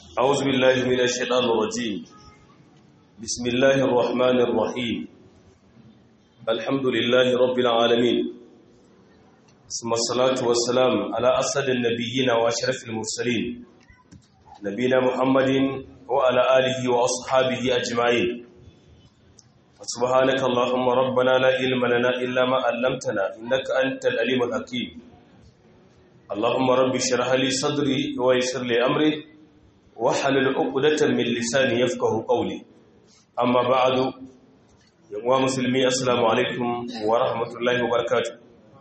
أعوذ بالله من الشيطان الرجيم بسم الله الرحمن الرحيم الحمد لله رب العالمين ثم الصلاة والسلام على أسد النبيين وأشرف المرسلين نبينا محمد وعلى آله وأصحابه أجمعين سبحانك اللهم ربنا لا علم لنا إلا ما علمتنا إنك أنت العليم الحكيم اللهم رب اشرح لي صدري ويسر لي أمري wahalul uqdatan min lisani yafqahu qawli amma ba'du yawa musulmi assalamu alaikum wa rahmatullahi wa barakatuh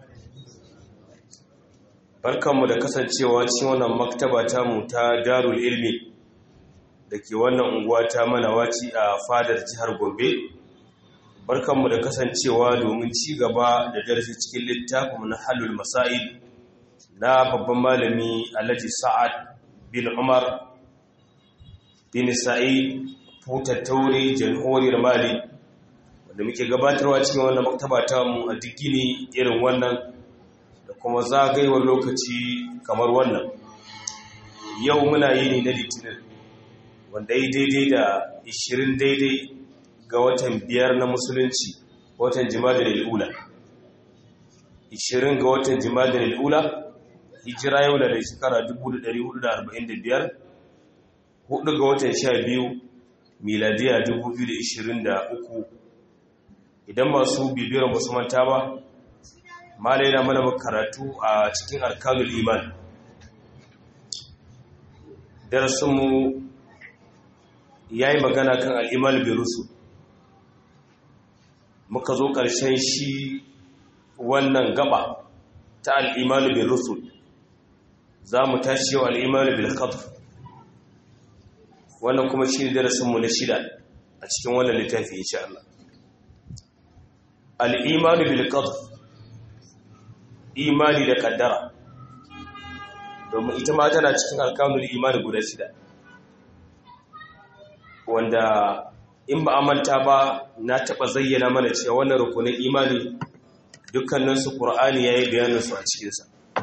barkanmu da kasancewa cikin wannan maktaba ta mu ta Darul Ilmi dake wannan unguwa ta Manawaci a fadar jihar Gombe barkanmu da kasancewa domin ci gaba da darasi cikin littafin na Halul Masail na babban malami Alhaji Sa'ad bin Umar bin sa'id futattaure jamhuriyar mali wanda muke gabatarwa cikin wannan maktaba ta mu a digini irin wannan da kuma zagayewar lokaci kamar wannan yau muna yini na litinin wanda yi daidai da 20 daidai ga watan biyar na musulunci watan jimadar al'ula 20 ga watan jimadar al'ula hijira yau da shekara 1445 hudu ga watan sha biyu miladiya 2023 idan masu bibiyar masu manta ba malai na mana karatu a cikin alkalul iman darasinmu ya yi magana kan al'imal birusu muka zo ƙarshen shi wannan gaba ta al'imal birusu za mu tashi yau al'imal bilkatu wannan kuma shi ne darasinmu na shida a cikin wannan littafi insha Allah al'imanu bil qadr imani da kaddara domin ita ma tana cikin alkanul imani guda shida wanda in ba a manta ba na taɓa zayyana mana cewa wannan rukunin imani dukkaninsu ƙur'ani ya yi bayaninsu a cikinsa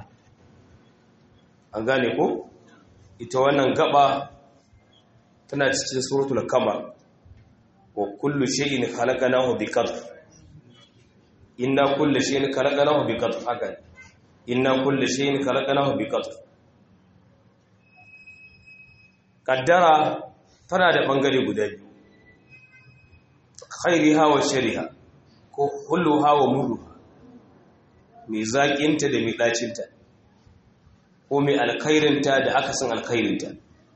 an gane ko ita wannan gaba tana cikin suratul kamar wa kullu shay'in khalaqnahu biqadr inna kullu shay'in khalaqnahu biqadr haka inna kullu shay'in khalaqnahu biqadr kaddara tana da bangare guda biyu khairiha wa shariha ko kulluha wa murruha mai zaƙinta da mai ɗacinta ko mai alkhairinta da akasin alkhairinta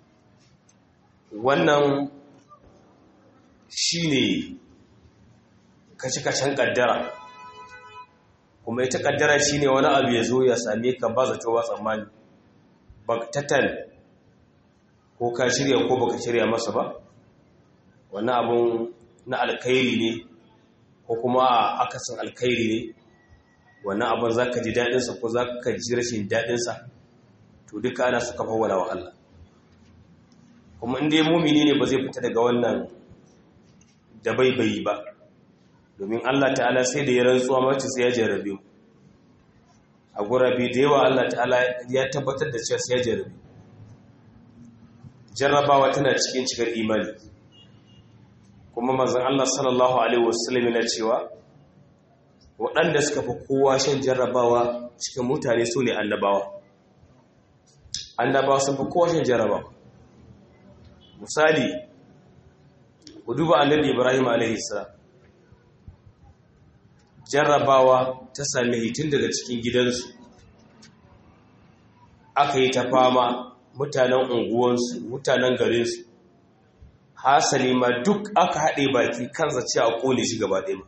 wannan shi ne kashe-kashen ƙaddara kuma ita ƙaddara shi ne wani abu ya zo ya same ka ba zato ba tsammani ba tattal ko ka shirya ko baka shirya masa ba wani abun na alkhairi ne ko kuma akasin alkhairi ne wani abun za ka ji daɗinsa ko za ka ji rashin daɗinsa to duka ana suka fawwala wa Allah kuma inda ya mumini ne ba zai fita daga wannan da baibayi ba domin Allah ta'ala sai da ya rantsuwa mace sai ya jarabe mu a gurabe da yawa Allah ta'ala ya tabbatar da cewa sai ya jarabe jarrabawa tana cikin cikar imani kuma manzon Allah sallallahu alaihi wasallam yana cewa waɗanda suka fi kowa shan jarrabawa cikin mutane su ne annabawa annabawa sun fi kowa shan jarrabawa misali ku duba annabi ibrahim alaihissalam jarrabawa ta sami hitin daga cikin gidansu aka yi ta fama mutanen unguwansu mutanen garinsu hasali ma duk aka haɗe baki kan zace a ƙone shi gaba ɗaya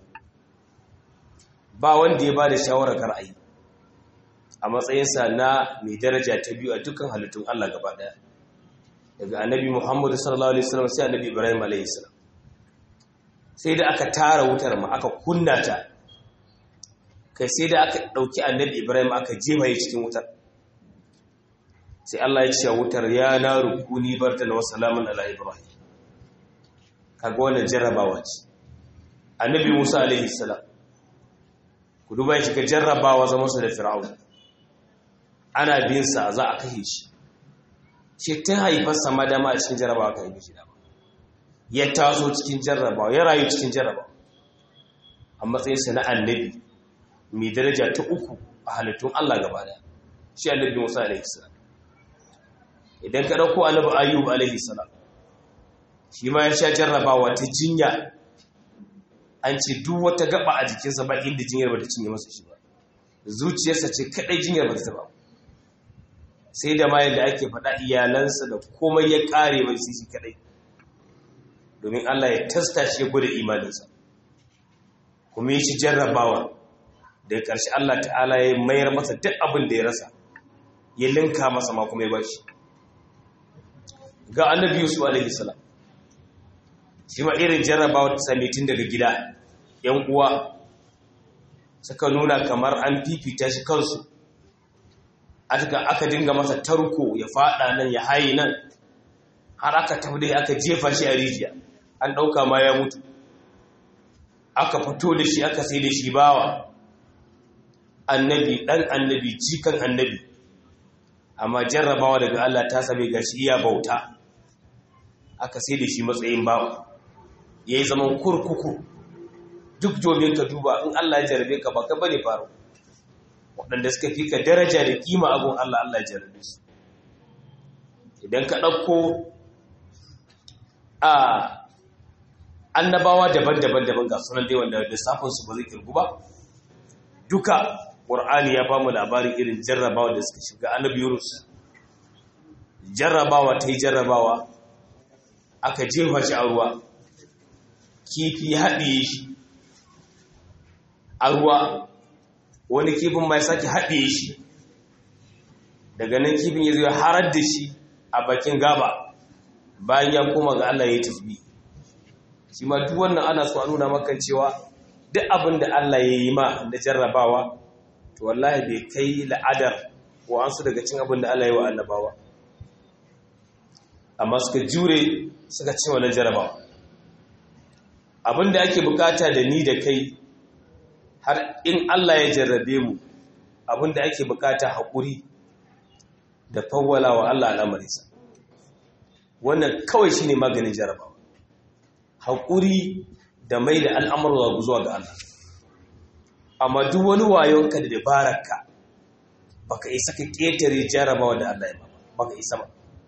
ba wanda ya ba da shawarar ra'ayi a matsayinsa na mai daraja ta biyu a dukkan halittun allah gaba ɗaya daga annabi muhammadu sallallahu alaihi wasallam sai annabi ibrahim alaihi salam sai da aka tara wutar ma aka kunna ta kai sai da aka dauki annabi ibrahim aka jefa ya cikin wutar sai Allah ya ce wutar ya na rukuni barta na wasalamun ala ibrahim kaga wannan jarrabawa ce annabi musa alaihi salam ku duba shi ka jarrabawa zama su da fir'aun ana bin sa za a kashe shi shi tun haifarsa ma dama a cikin jarrabawa ka yi shi dama ya taso cikin jarrabawa ya rayu cikin jarrabawa a matsayinsa na annabi mai daraja ta uku a halittun Allah gaba daya shi annabi Musa alaihi salam idan ka dauko annabi Ayyub alaihi salam shi ma ya sha jarrabawa ta jinya an ce duk wata gaba a jikinsa ba inda jinyar ba ta cinye masa shi ba zuciyarsa ce kadai jinyar ba ta ba sai da ma yadda ake faɗa iyalansa da komai ya ƙare mai sai shi kadai domin Allah ya tasta shi ya gwada imaninsa kuma ya shi jarrabawa da ƙarshe Allah ta'ala ya mayar masa duk abin da ya rasa ya linka masa ma kuma ya bashi ga annabi Yusuf alaihi salam shi ma irin jarrabawa ta same tun daga gida yan uwa suka nuna kamar an fifita shi kansu aka aka dinga masa tarko ya fada nan ya haye nan har aka tabbata aka jefa shi a rijiya an dauka ma ya mutu aka fito da shi aka sai da shi bawa annabi dan annabi cikan annabi amma jarrabawa daga Allah ta same gashi iya bauta aka sai da shi matsayin bawa yayi zaman kurkuku duk domin ka duba in Allah ya jarabe ka baka bane faru waɗanda suka fi ka daraja da kima abun Allah Allah ya jarabe su idan ka ɗauko a annabawa daban-daban daban ga sunan dai wanda lissafinsu ba zai kirgu ba duka ƙur'ani ya ba mu labarin irin jarrabawa da suka shiga annabi yunus jarrabawa ta yi jarrabawa aka jefa shi a ruwa kifi haɗiye shi a ruwa wani kifin mai sake haɗiye shi daga nan kifin ya zai harar da shi a bakin gaba bayan ya koma ga Allah ya tafi shi ma duk wannan ana so a nuna maka cewa duk abin da Allah ya yi ma na jarrabawa to wallahi bai kai la'adar wa an su daga cin abin da Allah ya yi wa annabawa amma suka jure suka ci wannan jarrabawa abin da ake bukata da ni da kai har in Allah ya jarrabe mu abin da ake bukata haƙuri da fawwala wa Allah al'amarinsa wannan kawai shine maganin jarrabawa haƙuri da mai da al'amurwa zuwa ga Allah. Amma duk wani wayonka da dabararka ba ka isa ka ƙetare jarrabawa da Allah ya ba, ba ka isa ba.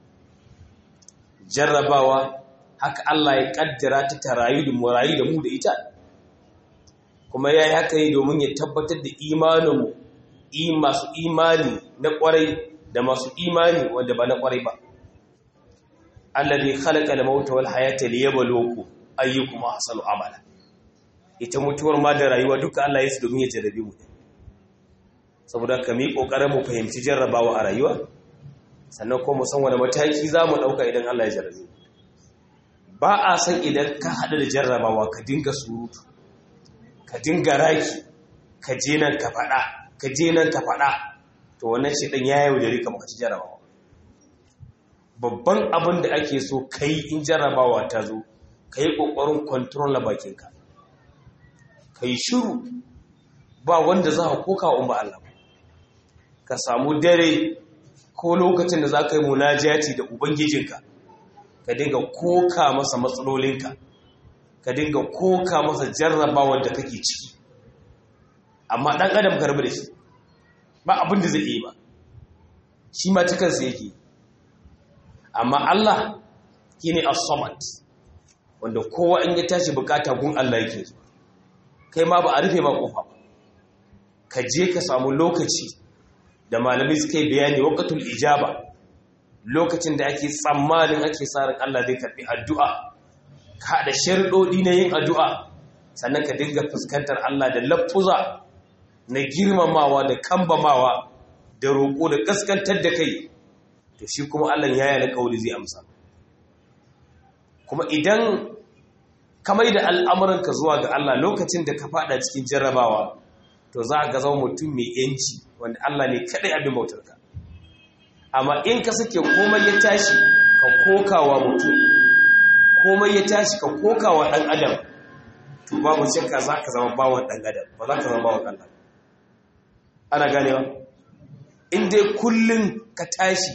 Jarrabawa haka Allah ya ƙaddara ta tarayu da murayu da mu da ita, kuma ya yi haka yi domin ya tabbatar da imaninmu, masu imani na ƙwarai da masu imani wanda ba na ƙwarai ba. Allah ne halaka da mauta wal hayata liyabaloku ayyukum ahsanu amala ita mutuwar ma da rayuwa duka Allah ya su domin ya jarrabe mu saboda ka mi kokarin mu fahimci jarrabawa a rayuwa sannan ko mu san wani mataki zamu dauka idan Allah ya jarrabe mu ba a san idan ka hada da jarrabawa ka dinga surutu ka dinga raki ka je nan ka fada ka je nan ka fada to wannan shi dan ya yaudare ka maka ci jarrabawa babban abin da ake so kai in jarrabawa ta zo ka yi ƙoƙarin kwantarol na bakinka ka yi shiru ba wanda za a koka wa umar Allah ka samu dare ko lokacin da za ka yi munajati da ubangijinka ka dinga koka masa matsalolinka ka dinga koka masa jarrabawar da kake ciki amma ɗan adam karbi da shi ba abin da zai yi ba shi ma cikinsa yake amma Allah shi ne as-samad wanda kowa in ya tashi bukata gun Allah yake zuwa kai ma ba a rufe ma kofa ba ka je ka samu lokaci da malamai suka yi bayani waqtul ijaba lokacin da ake tsammanin ake sa ran Allah zai karbi addu'a ka da sharuɗoɗi na yin addu'a sannan ka dinga fuskantar Allah da lafuza na girmamawa da kambamawa da roƙo da kaskantar da kai to shi kuma Allah ya yi alƙawari zai amsa kuma idan kamar da al'amuranka zuwa ga Allah lokacin da ka fada cikin jarrabawa to za a ga zama mutum mai yanci wanda Allah ne kaɗai abin bautarka amma in ka sake komai ya tashi ka kokawa mutum komai ya tashi ka kokawa ɗan adam to babu shakka za ka zama bawon ɗan adam ba za ka zama bawon Allah ana ganewa in dai kullum ka tashi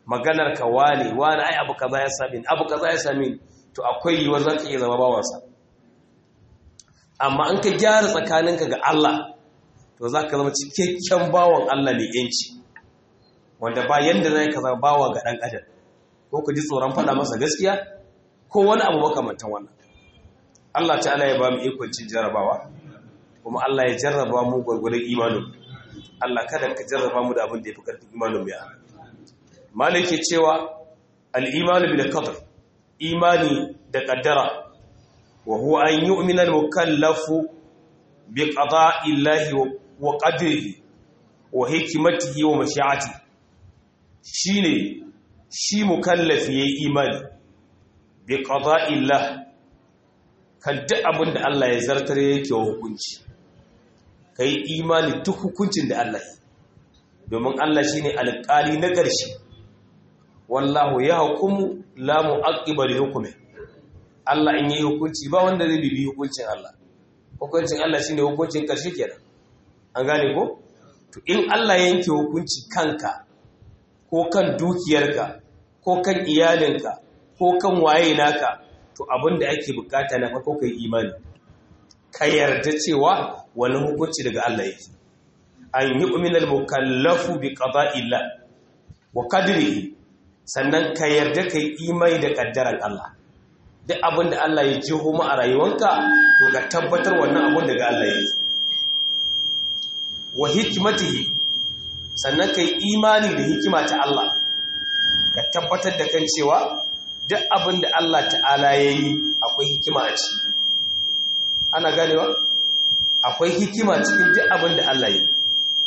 maganar ka wane wane ai abu kaza ya sami abu kaza ya sami to akwai yiwuwar za ka iya zama bawansa amma an ka gyara tsakaninka ga Allah to za ka zama cikakken bawan Allah mai yanci wanda ba yanda zai ka zama bawa ga ɗan adam ko ku ji tsoron faɗa masa gaskiya ko wani abu makamantan wannan Allah ta'ala ya ba mu ikon cin jarabawa kuma Allah ya jarraba mu gwargwadon imanin Allah kada ka jarraba mu da abin da ya fi ƙarfin imanin mu ya malike cewa al-imanu bil qadr imani da qaddara wa huwa an yu'mina al-mukallafu bi qada'i Allah wa qadrihi wa hikmatihi wa mashi'atihi shine shi mukallafi yayi imani bi qada'i Allah kan duk abin da Allah ya zartar yake wa hukunci kai imani duk hukuncin da Allah yi domin Allah shine alƙali na ƙarshe wallahu ya hukumu la mu'aqqiba li hukmi Allah in yi hukunci ba wanda zai bibi hukuncin Allah hukuncin Allah shine hukuncin ƙarshe kenan an gane ko to in Allah ya yanke hukunci kanka ko kan dukiyarka ko kan iyalinka ko kan waye naka to abin da ake bukata na farko kai imani ka yarda cewa wani hukunci daga Allah yake an yi uminal mukallafu bi qada'illah wa qadrihi sannan ka yarda kai imani da kaddaran Allah duk abin da Allah ya jiho mu a rayuwanka to ka tabbatar wannan abin daga Allah yake wa hikmatihi sannan kai imani da hikima ta Allah ka tabbatar da kan cewa duk abin da Allah ta'ala ya yi akwai hikima a ciki ana ganewa akwai hikima cikin duk abin da Allah ya yi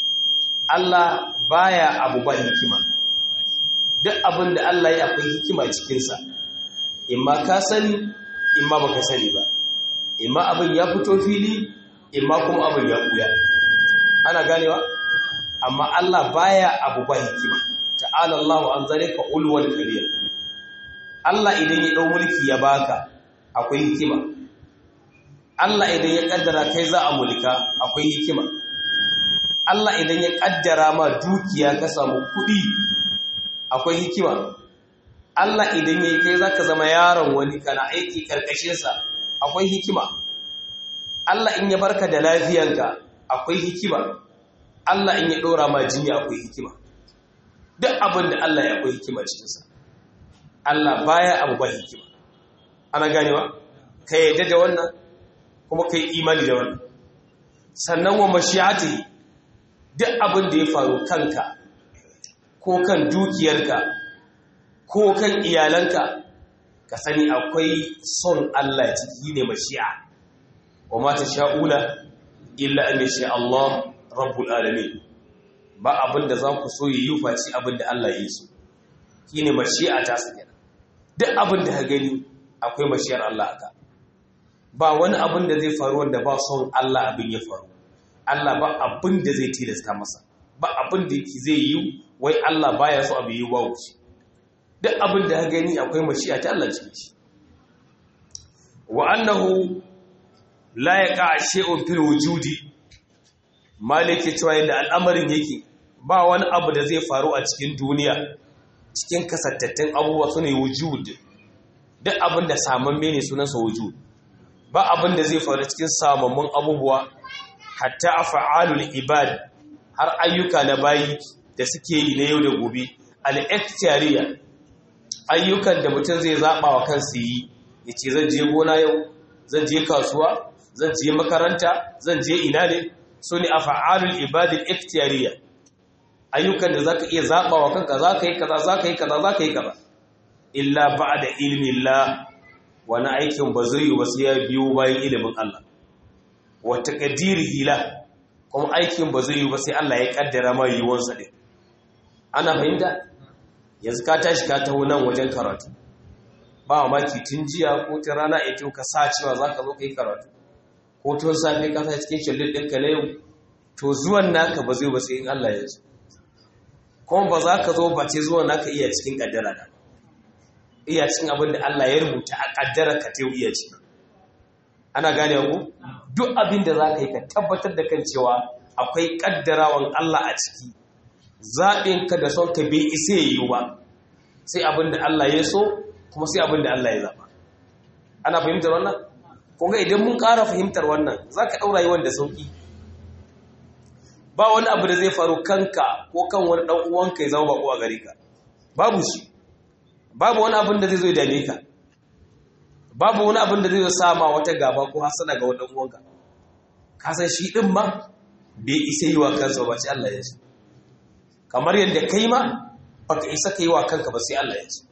Allah baya abu ba hikima duk abin da Allah ya akwai hikima cikinsa imma ka sani imma baka sani ba imma abin ya fito fili imma kuma abin ya buya ana ganewa amma Allah baya abu ba hikima ta'ala Allah an zalika ulwal kabir Allah idan ya dau mulki ya baka akwai hikima Allah idan ya kaddara kai za a mulka akwai hikima Allah idan ya kaddara ma dukiya ka samu kudi akwai hikima Allah idan ya kai zaka zama yaron wani kana aiki karkashin sa akwai hikima Allah in ya barka da lafiyanka akwai hikima Allah in ya ɗora ma jinya akwai hikima duk abin da Allah ya akwai hikima cikinsa Allah baya abu ba hikima ana ganewa ka yadda da wannan kuma ka yi imani da wannan sannan wa mashiyati duk abin da ya faru kanka ko kan dukiyarka ko kan iyalanka ka sani akwai son Allah ciki ne mashi'a wa mata sha'ula illa an yasha Allah rabbul alamin ba abin da za ku so yi yi faci abin da Allah ya yi so shi ne mashi'a ta su kenan duk abin da ka gani akwai mashiyar Allah aka ba wani abin da zai faru wanda ba son Allah abin ya faru Allah ba abin da zai tilasta masa ba abin da yake zai yi wai Allah baya so abin yi wa wuce duk abin da ka gani akwai mashi'a ta Allah cikin shi wa annahu la yaqa shay'un fil wujudi maliki cewa yadda al'amarin yake ba wani abu da zai faru a cikin duniya cikin kasattattun abubuwa su ne wujud duk abin da samamme ne sunansa wujud ba abin da zai faru cikin samammun abubuwa hatta a fa'alul ibad har ayyuka na bayi da suke yi na yau da gobe al'ektiyariya ayyukan da mutum zai zaɓa wa kansu yi ya ce zan je gona yau zan je kasuwa zan je makaranta zan je ina ne su ne a fa'alul ibadin ikhtiyariya ayyukan da za ka iya zaɓa wa kanka za ka yi kaza za ka yi kaza za ka yi kaza illa ba da ilimin la wani aikin ba zai yi wasu ya biyo bayan ilimin Allah wata ƙadiri hila kuma aikin ba zai yi ba sai Allah ya ƙaddara ma yiwuwansa ɗin ana fahimta yanzu ka tashi ka taho nan wajen karatu ba maki tun jiya ko ta rana ita ka sa cewa za ka zo ka yi karatu ko tun safe ka sa cikin shallin ɗinka na yau to zuwan naka ba zai ba sai in Allah ya zo kuma ba za ka zo ba ce zuwan naka iya cikin ƙaddara da iya cikin abin da Allah ya rubuta a ƙaddara ka ta iya ciki ana gane ku duk abin da za ka yi ka tabbatar da kan cewa akwai ƙaddarawan Allah a ciki zaɓinka da son ka bai isa yi ba sai abin da Allah ya so kuma sai abin da Allah ya zaba ana fahimtar wannan kunga idan mun ƙara fahimtar wannan za ka ɗaura yi wanda sauƙi ba wani abu da zai faru kanka ko kan wani ɗan uwanka ya zama baƙo a gare ka babu shi babu wani abin da zai zo ya dame ka babu wani abin da zai zo sama wata gaba ko hasana ga wani ɗan uwanka ka san shi ɗin ma bai isa yi wa kansa ba sai Allah ya ce kamar yadda kai ma baka isa ka yi wa kanka ba sai Allah ya ce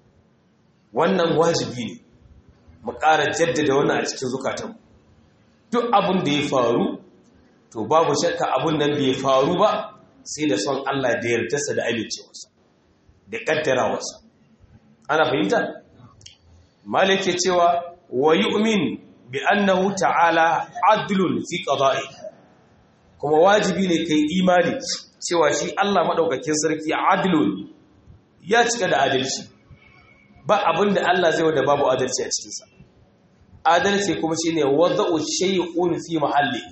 wannan wajibi ne mu ƙara jaddada wannan a cikin zukatanmu duk abin da ya faru to babu shakka abin nan bai faru ba sai da son Allah da yardarsa da amincewarsa da ƙaddarawarsa ana fahimta malik ke cewa wa yu'min bi annahu ta'ala adlun fi qada'i kuma wajibi ne kai imani cewa shi Allah madaukakin sarki adlun ya cika da adalci ba abin da Allah zai wada babu adalci a cikinsa adalci kuma shi ne wada'u shay'un fi mahalli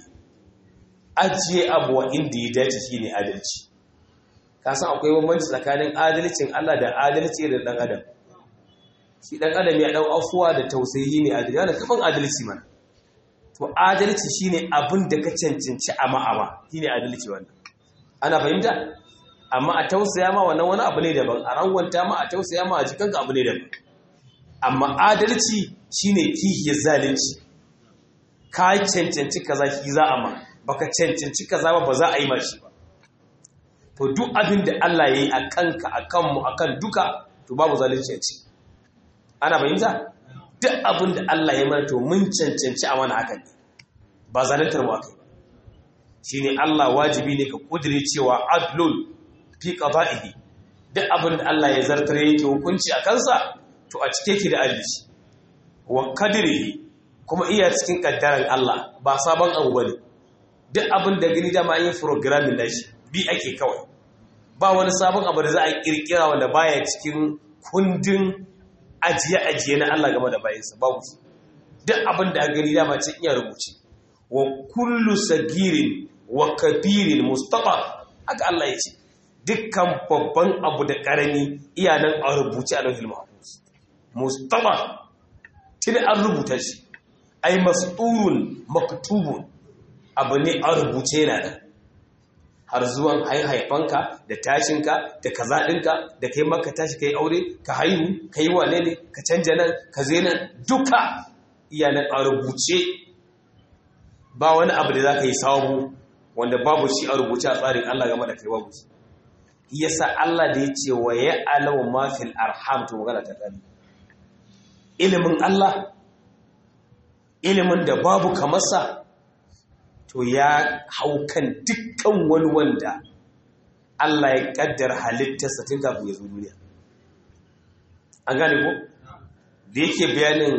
ajiye abu wa inda ya dace shi ne adalci ka san akwai bambanci tsakanin adalcin Allah da adalci da dan adam shi dan adam ya dau afuwa da tausayi ne adalci yana kaman adalci mana to adalci shine abin da ka cancanci a ma'ama shine adalci wannan ana fahimta amma a tausaya ma wannan wani abu ne daban a rangwanta ma a tausaya ma a jikanka abu ne daban amma adalci shine kihiyar zalunci ka cancanci kaza ki za a ma baka cancanci kaza ba ba za a yi mashi ba to duk abin da Allah ya yi a kanka a kanmu a kan duka to babu zalunci a ci ana fahimta duk abin da Allah ya mana to mun cancanci a mana hakan ne ba zaluntar mu akai ba shine Allah wajibi ne ka kudire cewa adlun fi qada'ihi duk abin da Allah ya zartar yake hukunci a kansa to a cike ki da adalci wa qadrihi kuma iya cikin kaddaran Allah ba sabon abu bane duk abin da gani dama an yi programming nashi bi ake kawai ba wani sabon abu da za a kirkira wanda baya cikin kundin ajiye-ajiye na Allah game da bayansa babu duk abin da a gani dama ce iya rubuce wa kullu sagirin wa kabirin mustafa haka Allah ya ce dukkan babban abu da ƙarami iya nan a rubuce a lauhin mahfuz mustafa tuni an rubuta shi ai masturun maktubun abu ne a rubuce yana nan har zuwan haifanka da tashinka da kaza ɗinka da kai maka tashi kai aure ka haihu ka yi wane ne ka canja nan ka zai nan duka iya nan a rubuce ba wani abu da za ka yi samu wanda babu shi a rubuce a tsarin Allah game da kai babu shi yasa Allah da ya ce wa ya alawa mafil arham to magana ta kare ilimin Allah ilimin da babu kamarsa to ya hau kan dukkan wani wanda Allah ya kaddar halittarsa tun kafin ya zo duniya an gane ko da yake bayanin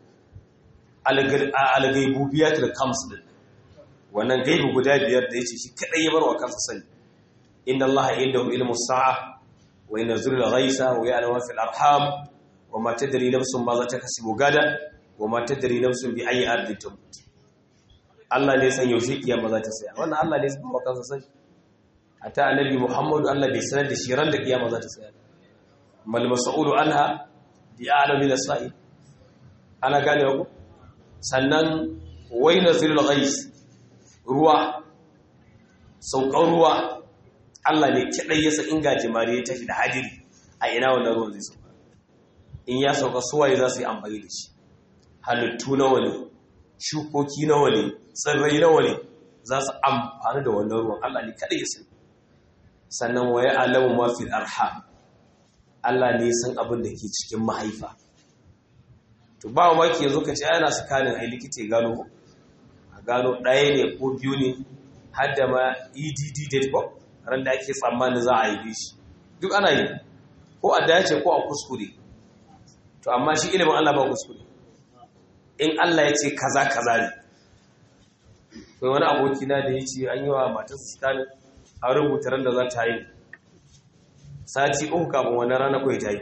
algaibubiyatul kams din wannan gaibu guda biyar da yace shi kadai ya barwa kansa sani inna allaha indahu ilmu sa'a wa yanzuru al-ghaisa wa ya'lamu ma fil arham wa ma tadri nafsun ma za ta kasibu gada wa ma tadri nafsun bi ayi ardin tamut Allah ne san yaushe kiyama za ta tsaya wannan Allah ne san barwa kansa sani ata annabi Muhammadu Allah bai sanar da shi ran da kiyama za ta tsaya mal mas'ulu anha bi a'lamu min as-sa'il ana gane ku sannan wai nazilul ghais ruwa saukan ruwa Allah ne kadai ya san inga jimare ya tafi da hadiri a ina wannan ruwan zai sauka in ya sauka suwaye za su yi amfani da shi halittu nawa ne shukoki nawa ne tsirrai nawa ne za su amfani da wannan ruwan Allah ne kadai ya san sannan waye alamu ma fil arham Allah ne san abin da ke cikin mahaifa to ba maki yanzu ka ce ana sakanin ai likita ya gano a gano ɗaya ne ko biyu ne har da ma edd date bomb ran da ake tsammanin za a yi shi duk ana yi ko a dace ko a kuskure to amma shi ilimin Allah ba kuskure in Allah ya ce kaza kaza ne kai wani aboki na da ya ce an yi wa matarsa sakanin a rubuta ran da za ta yi sati uku kafin wani rana kawai ta yi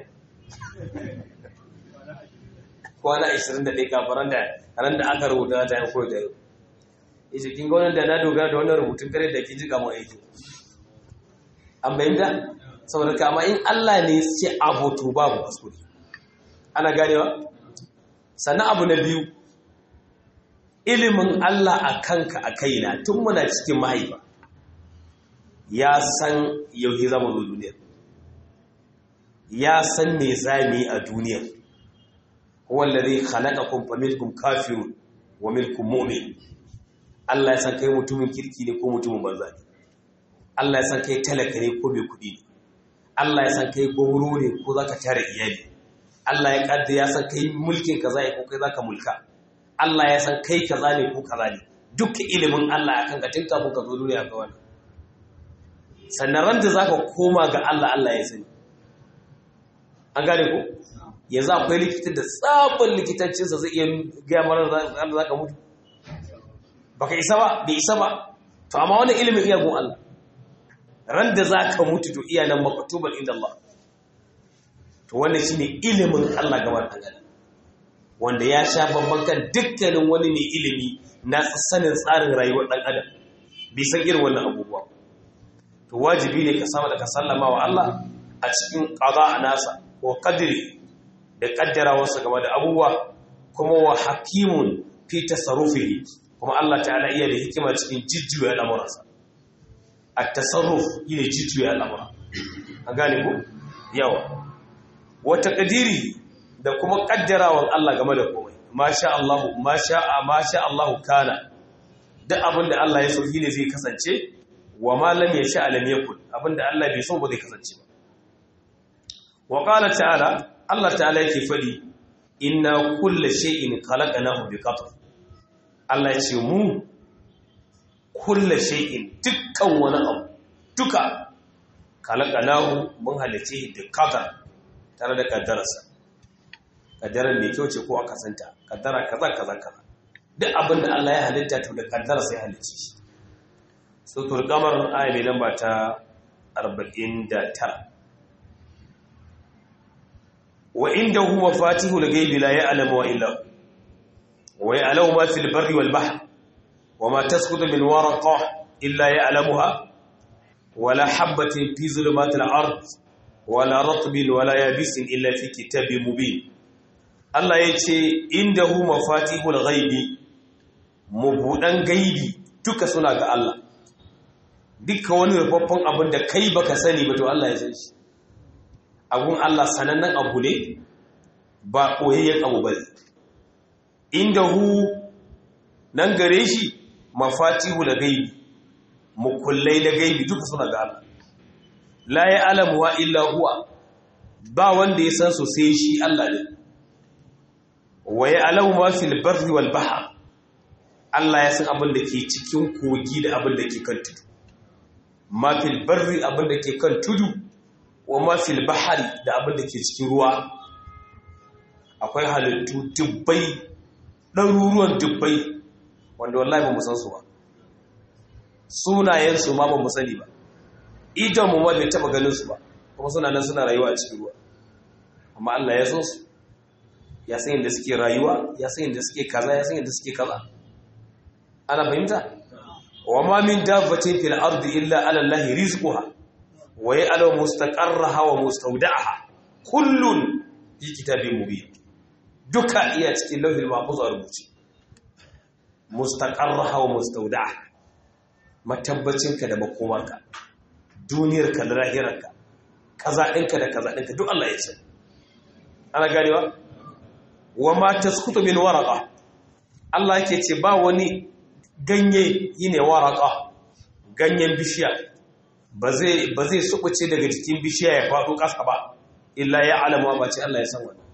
kwana 21 kafin da ran da aka rubuta ta yi koyi da yau yace kin ga wannan da na dogara da wannan rubutun kare da kin ji kamar aiki an bayyana saboda kama in Allah ne ce abu to babu kuskure ana ganewa sannan abu na biyu ilimin Allah a kanka a kaina tun muna cikin mahaifa ya san yau zama zo duniya ya san me zami a duniya wallazi khalaqakum faminkum kafirun wa minkum mu'min Allah ya san kai mutumin kirki ne ko mutumin banza ne Allah ya san kai talaka ne ko mai kudi ne Allah ya san kai goro ne ko zaka tare iyali Allah ya kadda ya san kai mulkin kaza ne ko kai zaka mulka Allah ya san kai kaza ne ko kaza ne duk ilimin Allah akan ka tinka ko ka zo duniya ga wannan sannan ran da zaka koma ga Allah Allah ya sani an gane ko yanzu akwai likitan da tsabon likitancinsa zai iya gaya mara da za ka mutu baka isa ba bai isa ba to amma wani ilimin iya gun Allah ran da za ka mutu to iya nan makatuban inda Allah to wannan shine ilimin Allah gaba da gani wanda ya sha babban kan dukkanin wani mai ilimi na sanin tsarin rayuwar ɗan adam bai san irin wannan abubuwa to wajibi ne ka samu da ka sallama wa Allah a cikin qada nasa ko qadri da kaddarawarsa game da abubuwa kuma wa hakimun fi tasarrufihi kuma Allah ta'ala iya da hikima cikin jijjuya al'amuransa at-tasarruf yine jijjuya al'amura an gane ku yawa wa taqdiri da kuma kaddarawan Allah game da komai masha Allah masha masha Allah kana duk abinda Allah ya so ne zai kasance wa ma lam yasha lam yakun abinda Allah bai so ba zai kasance ba wa qala ta'ala Allah ta'ala yake faɗi inna kulla shay'in khalaqnahu biqadar Allah ya ce mu kulla shay'in dukkan wani abu duka khalaqnahu mun halice da qadar tare da kaddararsa kaddarar mai kyau ce ko aka santa kaddara kaza kaza kaza duk abin da Allah ya halitta to da kaddararsa ya halice shi sutur kamar aya mai lamba ta 49 وعنده مفاتيح الغيب لا يعلمها إلا هو ويعلم ما في البر والبحر وما تسقط من ورقة إلا يعلمها ولا حبة في ظلمات الأرض ولا رطب ولا يابس إلا في كتاب مبين Allah ya ce inda hu mafatihul ghaibi mabudan gaibi duka suna ga Allah duka wani rufaffen abin da kai baka sani ba to Allah ya san shi abun Allah sanannen abu ne ba ɓoyayyen abu ba inda hu nan gare shi mafatihu da gaibi mukullai da gaibi duka suna ga Allah la ya alamuwa illa huwa ba wanda ya san sosai shi Allah ne wa ya alamu ma fil barri wal bahr Allah ya san abin da ke cikin kogi da abin da ke kan tudu ma fil barri abin da ke kan tudu wa mafil bahari da abin da ke cikin ruwa akwai halittu dubbai ɗaruruwan dubbai wanda wallahi ba mu san su ba sunayensu ma ba mu sani ba idan mu ma bai taɓa ganin su ba kuma suna nan suna rayuwa a cikin ruwa amma Allah ya san su ya san yadda suke rayuwa ya san yadda suke kaza ya san yadda suke kaza ana fahimta wa ma min dabbatin fil ardi illa ala allahi rizquha wa ya'lamu mustaqarraha wa mustawda'aha kullun fi kitabin mubin duka iya cikin lauhil mahfuz a rubuce mustaqarraha wa mustawda'aha matabbacinka da makomarka duniyarka da lahirarka kaza ɗinka da kaza ɗinka duk Allah ya ce ana ganewa wa ma tasqutu min waraqa Allah yake ce ba wani ganye yine waraqa ganyen bishiya ba zai ba zai subuce daga cikin bishiya ya faɗo ƙasa ba illa ya alama ba ce Allah ya san wannan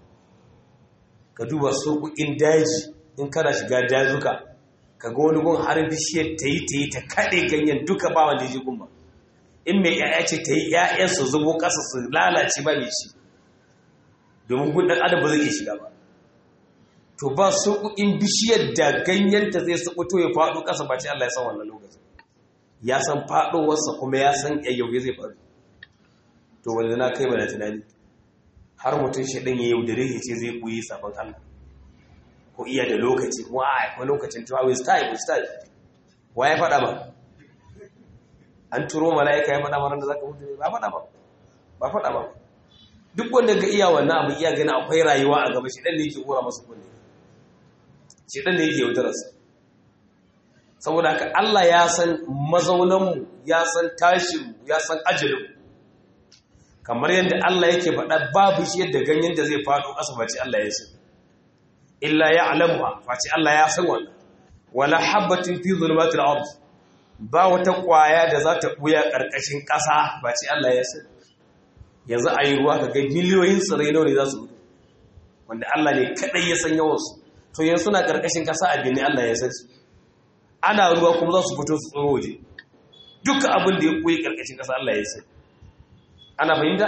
ka duba sokokin daji in kana shiga dazuka ka ga wani gun har bishiyar ta yi ta yi ta kaɗe ganyen duka ba wanda ya ji gun ba in mai ‘ya'ya ce ta yi ‘ya'yan su zubo ƙasa su lalace ba mai ci domin gun ɗan adam ba zai iya shiga ba to ba sokokin bishiyar da ganyenta zai sabuto ya faɗo ƙasa ba ce Allah ya san wannan lokacin ya san faɗowarsa kuma ya san yayyauye zai faru to wanda na kai mana tunani har mutum shi ɗin ya yaudare ya ce zai ɓoye sabon Allah ko iya da lokaci wa akwai lokacin tuwa with time with time wa ya faɗa ba an turo mala'ika ya faɗa ma da za ka mutu ba faɗa ba ba faɗa ba duk wanda ga iya wannan abu iya gani akwai rayuwa a gaba shi dan ne yake kora masa kunne shi dan ne yake yaudararsa saboda haka Allah ya san mazaunanmu ya san tashinmu ya san ajalinmu kamar yadda Allah yake faɗa babu shi yadda ganyen da zai faɗo ƙasa face Allah ya san illa ya alamuha face Allah ya san wannan wala habbatin fi zulumatil ard ba wata ƙwaya da za ta ɓuya ƙarƙashin ƙasa face Allah ya san yanzu a yi ruwa kaga miliyoyin tsirrai nawa ne za su mutu wanda Allah ne kaɗai ya san yawansu to yanzu suna ƙarƙashin ƙasa a bini Allah ya san su ana ruwa kuma za su fito su tsoro waje duka abin da ya ɓuya ƙarƙashin ƙasa Allah ya san ana fahimta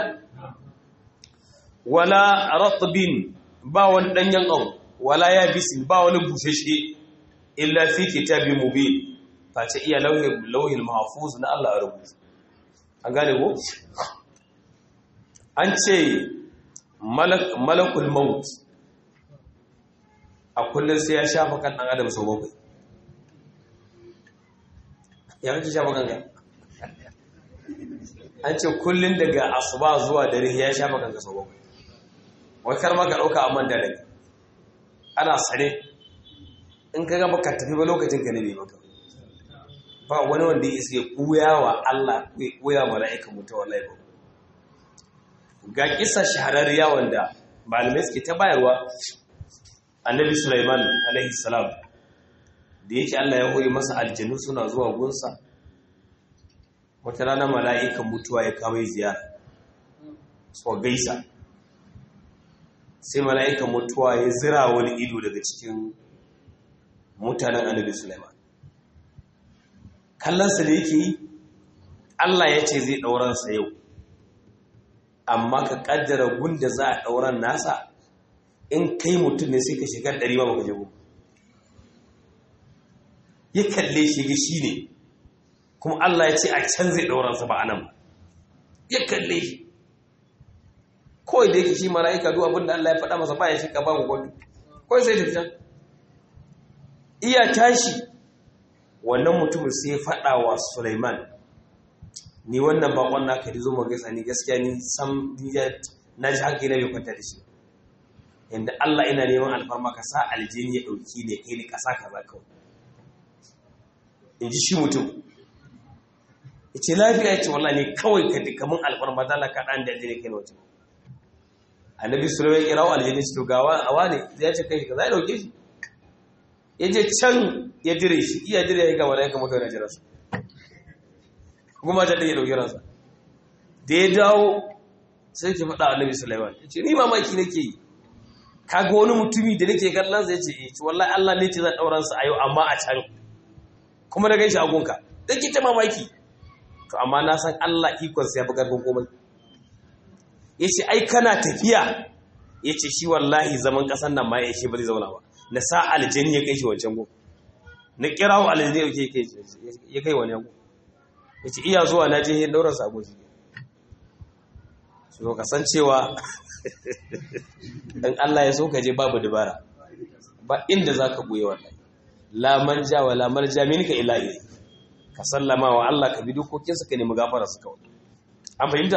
wala ratbin ba wani danyen abu wala yabisin ba wani bushashe illa fi kitabin mubin face iya lauhin lauhin mahfuz na Allah a rubuta an gane ko an ce malakul maut a kullum sai ya shafa kan dan adam sau bakwai ya kake shafa kanka an ce kullum daga asuba zuwa dare ya shafa kanka sau bakwai wai kar maka ɗauka a manta daga ana sane in ka gaba ka tafi ba lokacin ka ne bai maka ba wani wanda ya isa ya kuya wa Allah ya kuya mala'ika mutu wallahi ba ga kisa shahararriya wanda malamai suke ta bayarwa annabi Sulaiman alaihi salam da yake Allah ya hori masa aljanu suna zuwa gunsa wata rana mala'ikan mutuwa ya kama ziyara so gaisa sai mala'ikan mutuwa ya zira wani ido daga cikin mutanen annabi Sulaiman kallonsa da yake yi Allah ya ce zai ɗauransa yau amma ka ƙaddara gunda za a ɗauran nasa in kai mutum ne sai ka shigar ɗari ba baka jago ya kalle shi ga shi ne kuma Allah ya ce a can zai ɗauransa ba a nan ba ya kalle shi kawai da yake shi mala'ika duk abin da Allah ya faɗa masa ba ya shika ba mu gwado kawai sai tafi can iya tashi wannan mutumin sai ya faɗa wa Sulaiman ni wannan bakon naka da zo mu gaisa ni gaskiya ni sam na ji hankali na bai kwanta da shi yanda Allah ina neman alfarma ka sa aljini ya ɗauki ne kai ni ƙasa kaza kawai in ji shi mutum ya ce lafiya ya ce wallahi ne kawai ka duka mun alfarma da Allah ka ɗan da aljini kai na wajen annabi sulaiman ya kirawo aljini shi to gawa awa ne zai ce kai shi ka za ya ɗauke shi ya je can ya dire shi iya dire ya gama da ya kama kai na jira su kuma ta ɗaya ɗauki ransa da ya dawo sai ke faɗa annabi sulaiman ya ce ni mamaki nake yi ka ga wani mutumi da nake kallon zai ce eh wallahi Allah ne ce zan ɗauran sa a yau amma a can kuma da gaishe agunka dan ki ta mamaki to amma na san Allah ikon sa ya fi karfin komai yace ai kana tafiya yace shi wallahi zaman kasan nan ma ya shi ba zai zauna ba na sa aljani ya kai shi wancan go na kirawo aljani ya kai ya kai wani go yace iya zuwa na je dauran sa goshi so kasancewa in Allah ya so ka je babu dabara ba inda za ka buye wallahi la manja wa la marja minka ila ilai ka sallama wa Allah ka bi dokokinsa ka nemi gafara su kawai an fahimta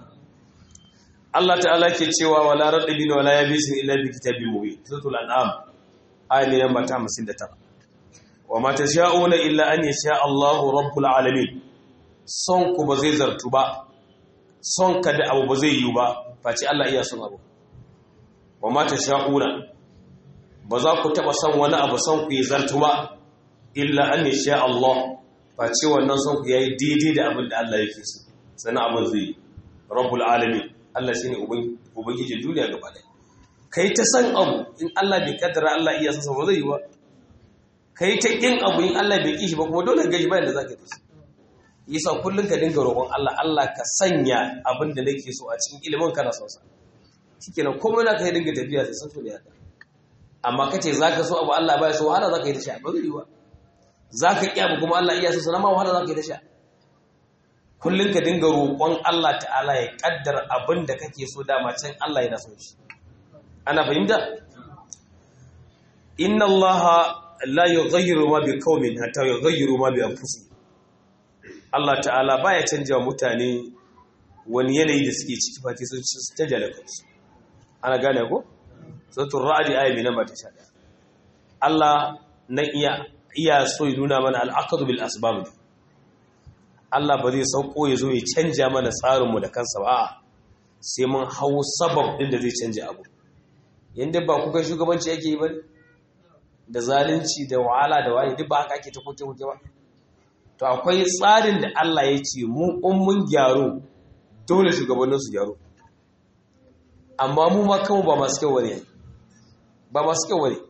Allah ta'ala ke cewa wala radibin wala yabisin illa bi kitabin mubin suratul an'am aya namba ta 59 wa ma tasha'una illa an yasha Allahu rabbul alamin son ku ba zai zartu ba son ka da abu ba zai yi ba face Allah iya son abu wa mata sha'una ba za ku taɓa son wani abu son ku yi zartu ba illa an yi sha Allah face wannan son ku ya yi daidai da abin da Allah yake so sannan abin zai yi rabbul alamin Allah shi ne ubangiji duniya gaba ɗaya ka yi ta san abu in Allah bai kaddara Allah iya sansa ba zai yi ba ka yi ta ƙin abu in Allah bai ƙi shi ba kuma dole ka gaji bayan da za ka yi yasa kullum ka dinga roƙon Allah Allah ka sanya abin da nake so a cikin ilimin kana son sa shikenan komai na kai dinga tafiya sai san so ne haka amma kace zaka so abu Allah baya so wahala zaka yi ta sha ba zai yi ba zaka ki abu kuma Allah iya so sana ma wahala zaka yi ta sha kullum ka dinga roƙon Allah ta'ala ya kaddara abin da kake so dama can Allah yana son shi ana fahimta inna Allah la yughayyiru ma bi qaumin hatta yughayyiru ma bi anfusihim Allah ta'ala baya canja wa mutane wani yanayi da suke ciki fati sun canja da kansu ana gane ko sautin ra'adi aya mai namba ta sha ɗaya Allah na iya iya so ya nuna mana al'aqadu bil asbab Allah ba zai sauko ya zo ya canja mana tsarinmu da kansa ba sai mun hau sabab ɗin da zai canja abu yanda ba kuka shugabanci yake yi ba da zalunci da wahala da waye duk ba haka ake ta koke koke ba to akwai tsarin da Allah ya ce mu in mun gyaro dole shugabannin su gyaro amma mu ma kanmu ba masu kyau bane ba masu kyau bane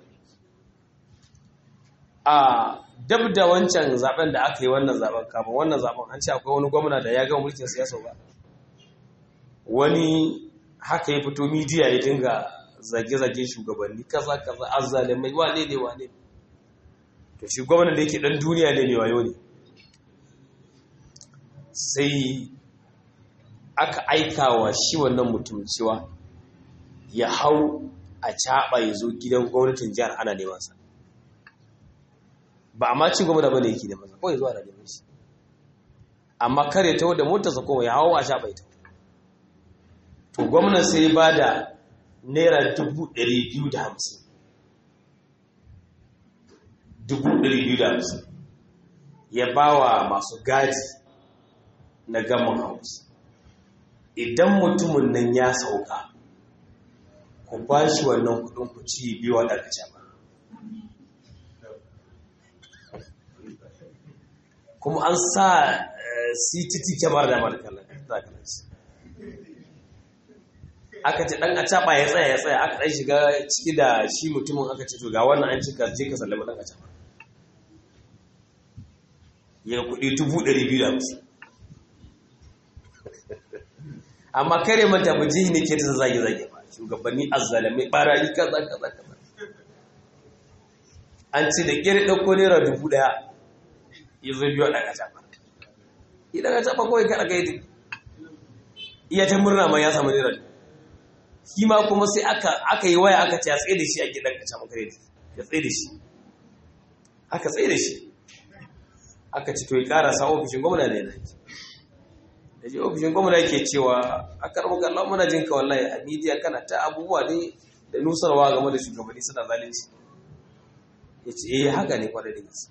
a dab da wancan zaben da aka yi wannan zaben kafin wannan zaben an ce akwai wani gwamna da ya gama mulkin siyasa ba wani haka ya fito midiya ya dinga zage-zage shugabanni kaza kaza azzalimai wane ne wane to shi gwamnan da yake dan duniya ne mai wayo ne sai aka aika wa shi wannan mutum cewa ya hau a caɓa ya zo gidan gwamnatin jihar ana neman sa ba a ma ci gwamna ba ne yake neman sa kawai zuwa da neman shi amma kare ta da motarsa kuma ya hau a caɓa ita to gwamnan sai ba da naira dubu ɗari biyu da hamsin dubu ɗari biyu da hamsin ya ba wa masu gadi na gaman house idan mutumin nan ya sauka ku ba shi wannan kudin ku ci biyu wa ɗarkace ba kuma an sa ctt kyamar da markalar aka ce ɗan a caɓa ya tsaya ya tsaya aka ɗan shiga ciki da shi mutumin aka ce to ga wannan an cika je ka sallama ɗan a caɓa ya kuɗi dubu ɗari biyu da hamsin amma kare manta ba jihi ne ke ta zage-zage ba shugabanni azzalamai barayi kaza kaza kaza an ce da kere ɗauko naira dubu ɗaya ya zo biyu a ɗaga caɓa yi ɗaga caɓa kawai kaɗa kai duk iya ta murna ma ya samu naira shi ma kuma sai aka yi waya aka ce a tsaye da shi a gidan ka caɓa kare ya tsaye da shi aka tsaye da shi aka ci to ya ƙara sa ofishin gwamna da yana da ji ofishin gwamna ke cewa a karɓar kallon muna jin ka wallahi a midiya kana ta abubuwa ne da nusarwa game da shugabanni suna zalunci ya ce eh haka ne kwanar da gaske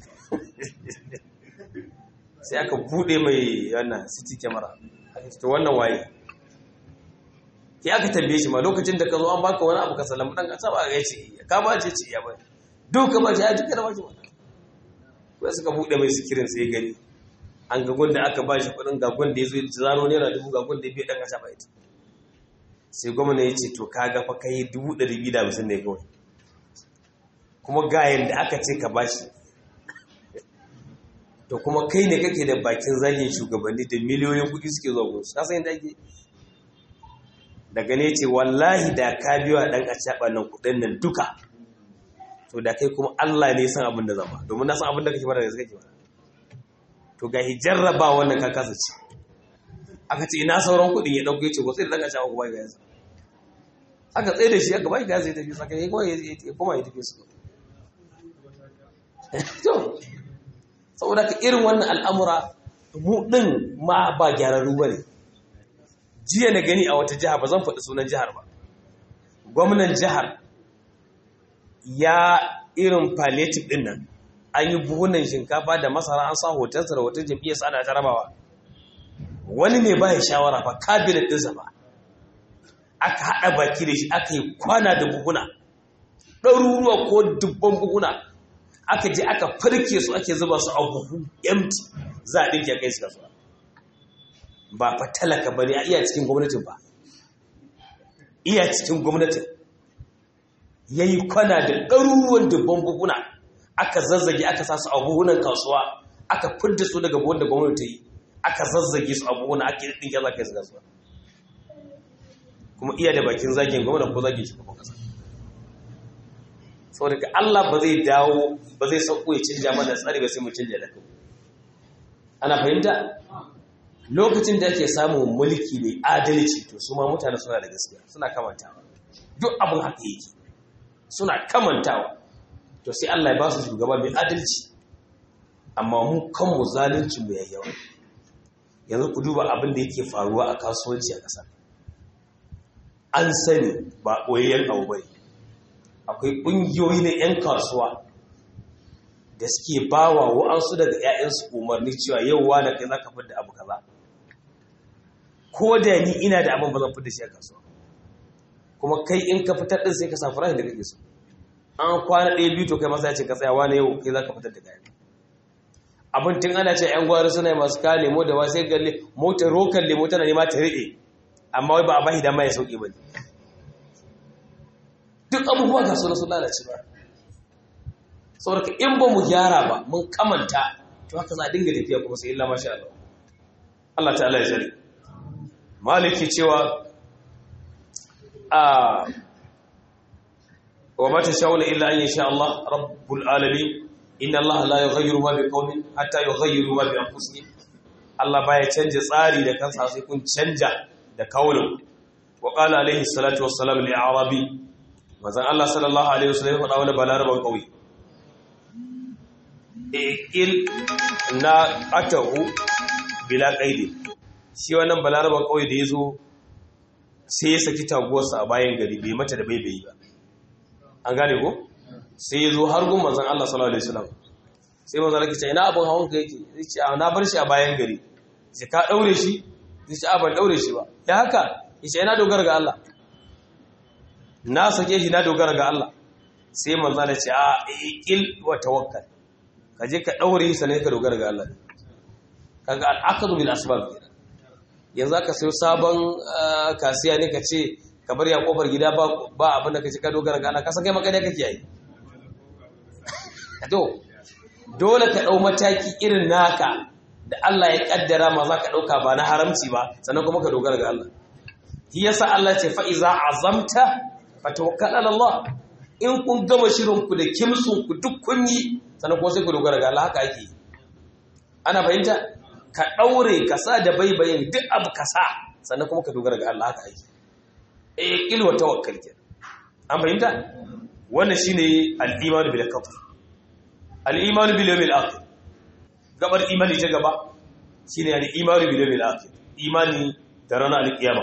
sai aka buɗe mai wannan city camera aka ce to wannan waye ke aka tambaye shi ma lokacin da ka zo an baka wani abu ka salamu ɗan ƙasa ba ya ce ka ba ce ce ya ba duk ka ba ce ya duka da ba ce ba wai suka buɗe mai sikirin sai gani an ga gwanda aka ba shi kudin ga gwanda ya zo zaro naira dubu ga gwanda ya biya ɗan ƙasa ba ita sai gwamna ya ce to ka ga fa kai dubu ɗari biyu da hamsin ne kawai kuma ga yadda aka ce ka ba shi to kuma kai ne kake da bakin zagin shugabanni da miliyoyin kuɗi suke zuwa gunsu ka san yadda ake daga ne ce wallahi da ka biyo a ɗan a nan kuɗin nan duka to da kai kuma Allah ne san abin da zama domin na san abin da kake fara da kake fara to ga hijarraba wannan ka kasa ce aka ce ina sauran kuɗin ya ɗauko ya ce wasu da ɗan ƙasha kuma ya yasa aka tsaye da shi aka bai gasa ya tafi saka ya kuma ya kuma ya tafi su to saboda ka irin wannan al'amura mu ɗin ma ba gyararru ba ne jiya na gani a wata jiha ba zan faɗi sunan jihar ba gwamnan jihar ya irin palliative ɗin nan an yi buhunan shinkafa da masara an sa hotonsa da hoton jam'iyyarsa ana jarabawa wani ne ba ya shawara fa kabinet ɗinsa ba aka haɗa baki da shi aka yi kwana da buhuna ɗaruruwa ko dubban buhuna aka je aka farke su ake zuba su a buhu empty za a ɗinke kai su kasuwa ba fa talaka ba ne a iya cikin gwamnatin ba iya cikin gwamnatin ya yi kwana da ɗaruruwan dubban buhuna aka zazzage aka sa su a buhunan kasuwa aka fidda su daga buhun da gwamnati ta yi aka zazzage su a buhuna ake ɗinke za ka yi su kasuwa kuma iya da bakin zagin gwamna ko zagin shugaban kasa saboda ka Allah ba zai dawo ba zai sauko ya canja mana tsari ba sai mu canja da kai ana fahimta lokacin da ake samun mulki mai adalci to su ma mutane suna da gaskiya suna kamantawa duk abin haka yake suna kamantawa to sai Allah ya ba su shugaba mai adalci amma mu kanmu zalunci mu yayyawa yanzu ku duba abin da yake faruwa a kasuwanci a ƙasar an sani ba ɓoyayyen abu bai akwai ƙungiyoyi na 'yan kasuwa da suke ba wa wa'ansu daga 'ya'yansu umarni cewa yau wa da kai za ka fidda abu kaza ko da ni ina da abin ba zan fidda shi a kasuwa kuma kai in ka fitar din sai ka samu farashin da kake so an kwana ɗaya biyu to kai masa ya ce ka tsaya wani yau kai za ka fitar da kayan abin tun ana ce 'yan gwari suna masu kawo lemo da wasu ga motar rokan lemo tana nema ta riɗe amma wai ba a bashi dama ya sauƙi ba ne duk abubuwa ga suna sun lalace ba saboda in ba mu gyara ba mun kamanta to haka za a dinga tafiya kuma sai illa masha Allah Allah ta'ala ya tsare maliki cewa a wa mata shawala illa an yasha Allah rabbul alamin inna Allah la yughayyiru ma biqaumin hatta yughayyiru ma bi anfusihim Allah baya canja tsari da kansa sai kun canja da kaulin wa qala alaihi salatu wassalam li arabi manzon Allah sallallahu alaihi wasallam ya faɗa wani balaraban kauye ikil na atahu bila qaidi shi wannan balaraban kauye da yazo sai ya saki taguwarsa a bayan gari bai mata da bai bai ba an gane ko sai ya zo har gun manzon Allah sallallahu alaihi wasallam sai manzon Allah ya ce ina abun hawan ka yake zai ce na bar shi a bayan gari sai ka daure shi zai ce a ban daure shi ba ya haka yace ina dogara ga Allah na sake shi na dogara ga Allah sai manzon Allah ya ce a iqil wa tawakkal ka je ka daure shi sannan ka dogara ga Allah kaga al-aqdu bil asbab yanzu aka sayo sabon kasiya ne ka ce ka bar ya kofar gida ba abin da ka ce ka dogara ga Allah ka san kai maka ne kake yi to dole ka dau mataki irin naka da Allah ya kaddara ma za ka dauka ba na haramci ba sannan kuma ka dogara ga Allah shi yasa Allah ce fa iza azamta fatawakkal ala Allah in kun gama shirin ku da kimsun ku duk kun yi sannan kuma sai ku dogara ga Allah haka ake ana fahimta ka daure ka sa da baibayin duk abu ka sa sannan kuma ka dogara ga Allah haka ake eh ilwa tawakkal ke an fahimta wannan shine al-iman bil qadar al-iman bil yawmil akhir gabar imani ta gaba shine al-iman bil yawmil akhir imani da ranar al-qiyama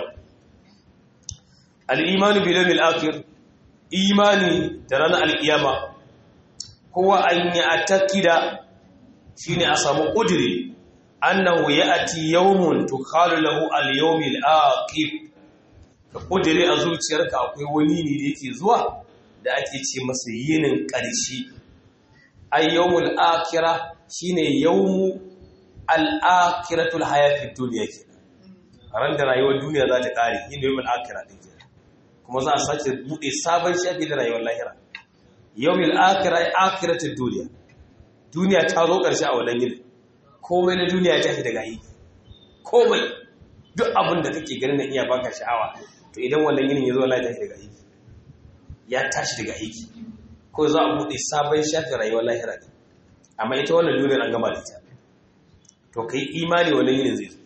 al-iman bil yawmil akhir imani da ranar al-qiyama kowa an yi atakida shine a samu kudiri annahu ya'ti yawmun tukhalu lahu al-yawmil akhir ka kudiri a zuciyarka akwai wani ne da yake zuwa da ake ce masa yinin ƙarshe ay yawmul akhirah shine yawmu al-akhiratul hayatid dunya kenan ran da rayuwar duniya za ta kare yin yawmul akhirah din kenan kuma za a sake bude sabon shafi da rayuwar lahira yawmul akhirah akhiratud dunya duniya ta zo ƙarshe a wannan yinin komai na duniya ya tashi daga aiki komai duk abin da kake ganin na iya baka sha'awa to idan wannan yinin ya zo Allah ya tashi daga aiki ya tashi daga aiki ko za a buɗe sabon shafin rayuwar lahira ne amma ita wannan duniyar an gama da ita to kai imani wannan yinin zai zo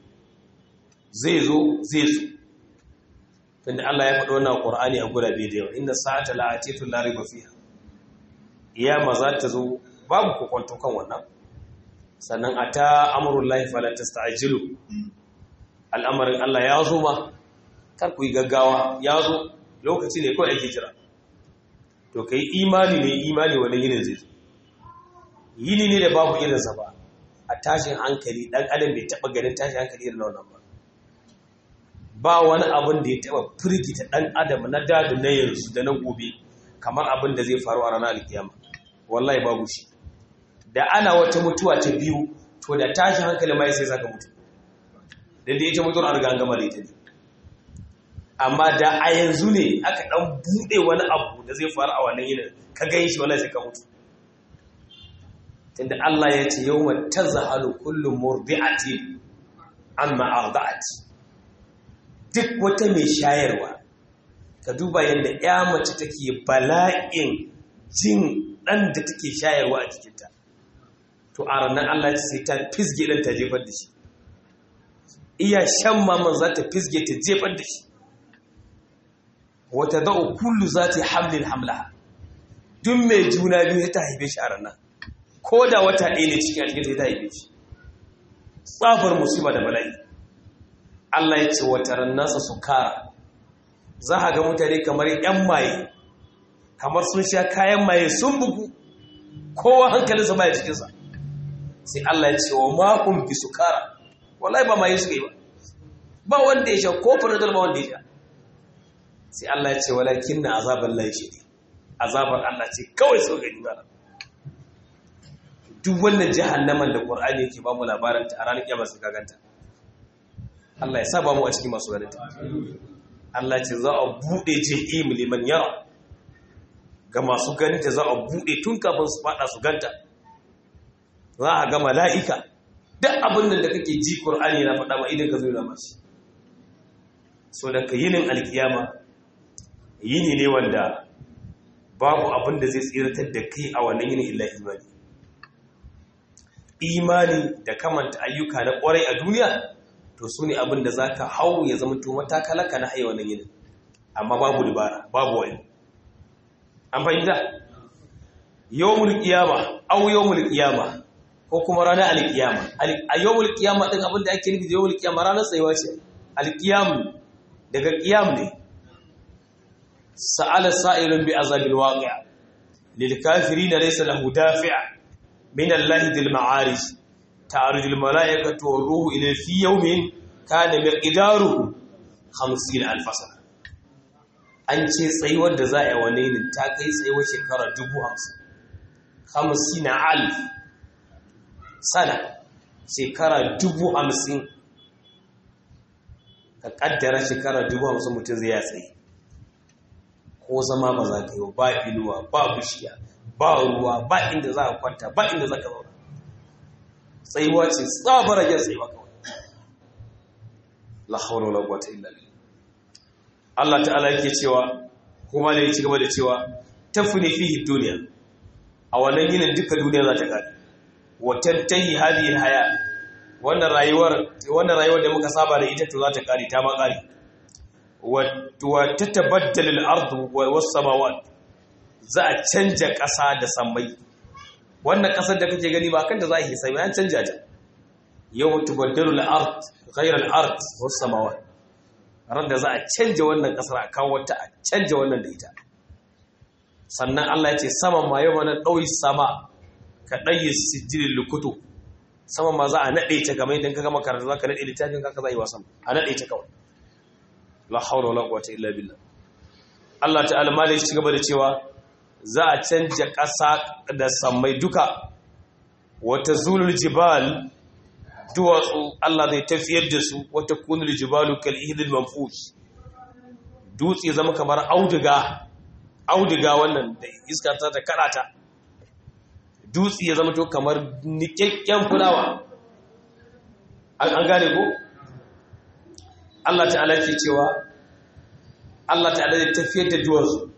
zai zo zai zo tunda Allah ya faɗi wannan Qur'ani a gurabe da yawa inna sa'ata la'atitu la riba fiha iyama za ta zo babu kokonto kan wannan sannan ata amrullahi fala tasta'jilu al'amarin Allah ya zo ma kar ku yi gaggawa ya zo lokaci ne kawai ake jira to kai imani ne imani wani yinin zai zo yini ne da babu irinsa ba a tashin hankali dan adam bai taba ganin tashin hankali irin wannan ba ba wani abin da ya taba firgita dan adam na dadu na yanzu da na gobe kamar abin da zai faru a ranar alkiyama wallahi babu shi da ana wata mutuwa ta biyu to da tashin hankali mai sai saka mutu da da ita mutuwar an gangama da ita ne amma da a yanzu ne aka dan bude wani abu da zai faru a wannan yinin ka gan shi wallahi sai ka mutu tunda Allah ya ce yawma tazhalu kullu murdi'atin amma arda'at duk wata mai shayarwa ka duba yanda ya mace take bala'in jin dan da take shayarwa a jikinta to a ranar Allah sai ta fisge dan ta jefar da shi iya shan maman za ta fisge ta jefar da shi wata da'u kullu za ta hamlin hamlaha duk mai juna biyu ta haife shi a ranar ko da wata ɗaya ne cikin aljikin ta haife shi tsabar musiba da bala'i Allah ya ce wataran nasa su kara za a ga mutane kamar 'yan maye kamar sun sha kayan maye sun bugu kowa hankalinsa baya cikinsa sai Allah ya ce wa makon bi su kara wallahi ba maye suka yi ba ba wanda ya sha ko faradar ba wanda ya sha sai Allah ya ce walakin na azabar lai shi ne azabar Allah ce kawai sau gani ba duk wannan jahannaman da Qur'ani yake ba mu labarin ta a ranar kiyama su gaganta Allah ya sa ba mu a cikin masu ganin ta Allah ce za a bude jahim liman yara ga masu ganin ta za a bude tun kafin su fada su ganta za a ga mala'ika duk abin da kake ji Qur'ani na faɗa ma idan ka zo na mashi so da ka yinin alkiyama yini ne wanda babu abin da zai tsiratar da kai a wannan yini illa imani imani da kamanta ayyuka na kwarai a duniya to su ne abin da za ka hau ya zama to matakalaka na haye wannan yini amma babu dubara babu wani an fahimta yawmul qiyama aw yawmul qiyama ko kuma ranar alkiyama a yawmul qiyama din abin da ake nufi da yawmul qiyama ranar tsayuwa ce alkiyam daga qiyam ne سأل سائل بعذاب الواقع للكافرين ليس له دافع من الله ذي المعارج تعرج الملائكة والروح إلى في يوم كان مقداره خمسين ألف سنة an ce tsayuwar da za a yi wa nainin ta kai tsayuwar shekara dubu hamsin hamsin na alif sana shekara dubu hamsin ka kaddara shekara dubu hamsin mutum zai ya tsaye ko zama ba za ka yi ba inuwa ba bishiya ba ruwa ba inda za ka kwanta ba inda za ka zauna tsayuwa ce tsabar yin tsayuwa kawai la hawla wala quwwata illa billah Allah ta'ala yake cewa kuma ne ci gaba da cewa tafni fihi dunya a wannan yinin duka duniya za ta kare wa tantahi hadhihi alhaya wannan rayuwar wannan rayuwar da muka saba da ita to za ta kare ta ma kare wa tatabaddalu al-ardu was-samawat za a canja ƙasa da sammai wannan ƙasar da kake gani ba kanta za a yi sai an canja ta yau tubaddalu al-ard ghayra al-ard was-samawat ran da za a canja wannan ƙasar a kawo ta a canja wannan da ita sannan Allah ya ce saman ma yau mana ɗauyi sama ka ɗayi sijilin lukutu saman ma za a naɗe ta kamar idan ka gama karatu za ka naɗe littafin ka za a yi wasan a naɗe ta kawai la haula wala quwwata illa billah Allah ta'ala ma ci gaba da cewa za a canja ƙasa da sammai duka wata zulul jibal duwatsu Allah zai tafiyar da su wata kunul jibalu kal ihdil manfus dutse zama kamar auduga auduga wannan da iska ta ta karata dutse ya zama to kamar nikakken fulawa an gane ko Allah ta'ala ke cewa Allah ta'ala zai tafiyar da duwatsu